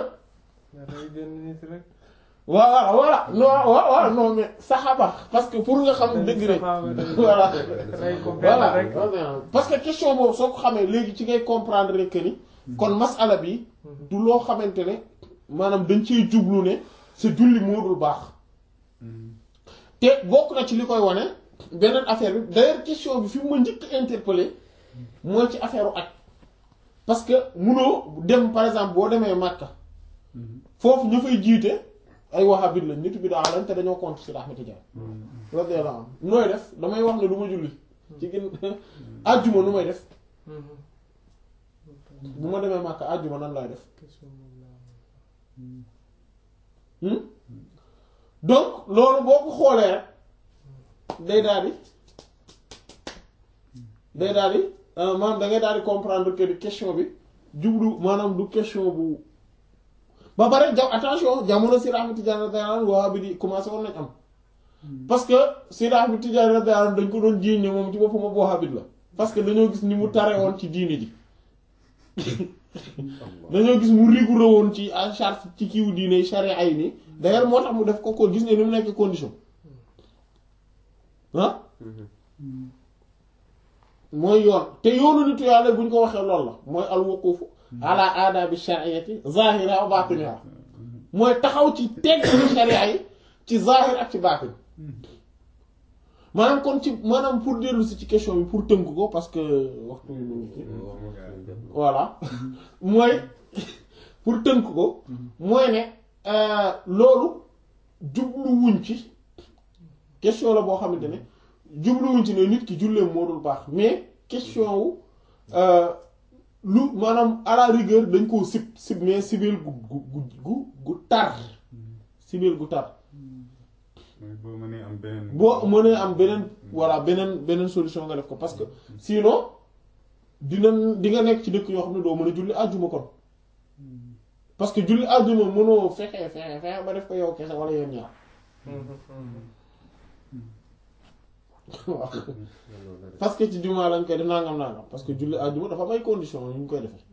voilà voilà non waaw waaw non mais saxaaba parce que pour nga xam degré voilà voilà parce que question boobu soo ko xamee léegi ci ngay comprendre que ni kon masala bi du loo xamante ne maanaam dañ ciy jublu ne sa julli moo dul baax te bokk na ci li koy wane beneen affaire bi d'ailleurs question bi fi mu ma njëkk interpellé mooy ci affaire u aj parce que munoo dem par exemple boo demee Makka foofu ñu fay jiite ay wahabit lañ nitu bi daa lañ te dañoo compte ci Ahmed Tidiane radiyallahu anhu nooy def damay wax ne du ma julli ci gën àjjuma nu may def bu ma demee Makka àjjuma nan laay def donc loolu boo ko xoolee rek day daal di day daal di maanaam da ngay daal di comprendre que ni question bi jublu maanaam du question bu ba pare ja attention jamono Seydi Ahmed Tidiane radiyallahu anhu waa bi di commencé woon nañ am parce que Seydi Ahmed Tidiane radiyallahu anhu dañ ko doon jiiñ ne moom ci boppam ab wahhabite la parce que dañoo gis ni mu tare woon ci diini ji dañoo gis mu rigoureux woon ci en charge ci kiiwu diine charia ay nii d'ailleurs moo tax mu def ko ko gis ne ni mu nekk condition ah mooy yoon te yoonu nitu yàlla bu ñu ko waxee loolu la mooy al wuqufu ala aadabi shar'iyyati zahira wa batiniha mooy taxaw ci tegg sharia yi ci zahir ak ci baatin maanaam kon ci maanaam pour dellu si ci question bi pour tënk ko parce que waxtu yu ñu ci voilà mooy pour tënk ko mooy ne loolu jubluwuñ ci question la boo xamante ne jubluwuñ ci ne nit ki julleem moo dul baax mais question wu lu maanaam à la rigueur dañ koo sib sib mais sibeel gu gu gu gu tar sibeel gu tar boo mënee am beneen boo mënee am beneen voilà beneen beneen solution nga def ko parce que sinon dina di nga nekk ci dëkk yoo xam ne doo mën a julli àjjuma kon parce que julli àjjuma mënoo fexe fexe fexe ba def ko yow kese wala yéen ñaar waaw parce que ci jumaa lañ koy def nangam nangam parce que julli àjjuma dafa may condition yu ñu koy defee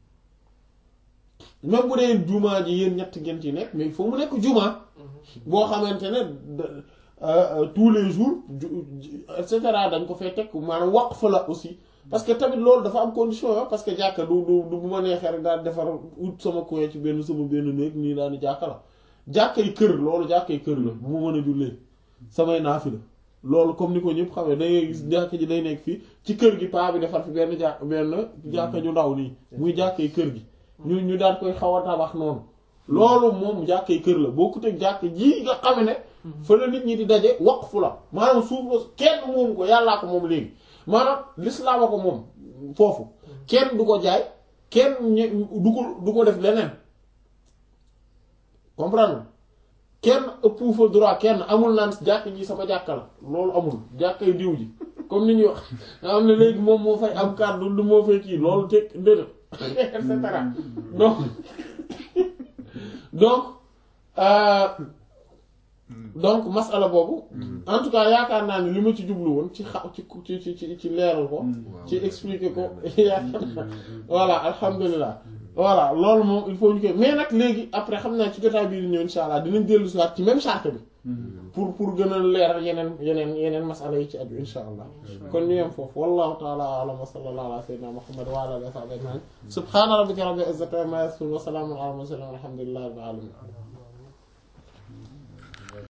même bu dee jumaa ji yéen ñett ngeen ci nekk mais il faut mu nekk jumaa boo xamante ne de- euh, euh, tous les jours ju- ju- et cetera dañ ko fay teg maanaam waqf la aussi parce que tamit loolu dafa am condition yo parce que jàkka du du du bu ma neexee rek daal defar ut sama coin ci benn sama benn néeg nii daal di jàkka la jàkkay kër loolu jàkkay kër la bu ma mën a jullee samay naafi la loolu comme ni ko ñëpp xamee da ngay gis jàkka ji day nekk fii ci kër gi paa bi defar fi benn jàkk benn jàkka ju ndaw nii muy jàkkay kër gi ñu ñu daan koy xaw a tabax noonu loolu moom jàkkay kër la bokkut ak jàkk ji nga xam ne fa la nit ñi di daje waqfu la maanaam suuf la kenn moom ko yàllaa ko moom léegi maanaam lislaam a ko moom foofu kenn du ko jaay kenn ñe- du ko du ko def leneen comprendre kenn ëpp fa droit kenn amul naan jàkk ji sama jàkka la loolu amul jàkkay diw ji comme ni ñuy wax nga xam ne léegi moom moo fay am kàddu du moo fay kii loolu teg déedéet et cetera donc donc euh, donc masala boobu en tout cas yaakaar naa ni li ma ci jublu woon ci xa ci ci ci ci leeral ko ci expliquer ko yaakaar naa voilà alhamdulilah voilà loolu moom il faut ñu koy mais nag léegi après xam naa ci jotaay bii di ñëw insha allah dinañ dellu si waat ci même charte bi pour pour gën a leeral yeneen yeneen yeneen masala yi ci aju insha allah kon ñu yem foofu wallahu taala alam wa sallallahu ala sayyidina muhammad wa ala alihi wa sahbihi ajma'in subhana rabbika rabbil izzati amma yasifun wa salamun ala al mursalin walhamdulillahi rabbil alamin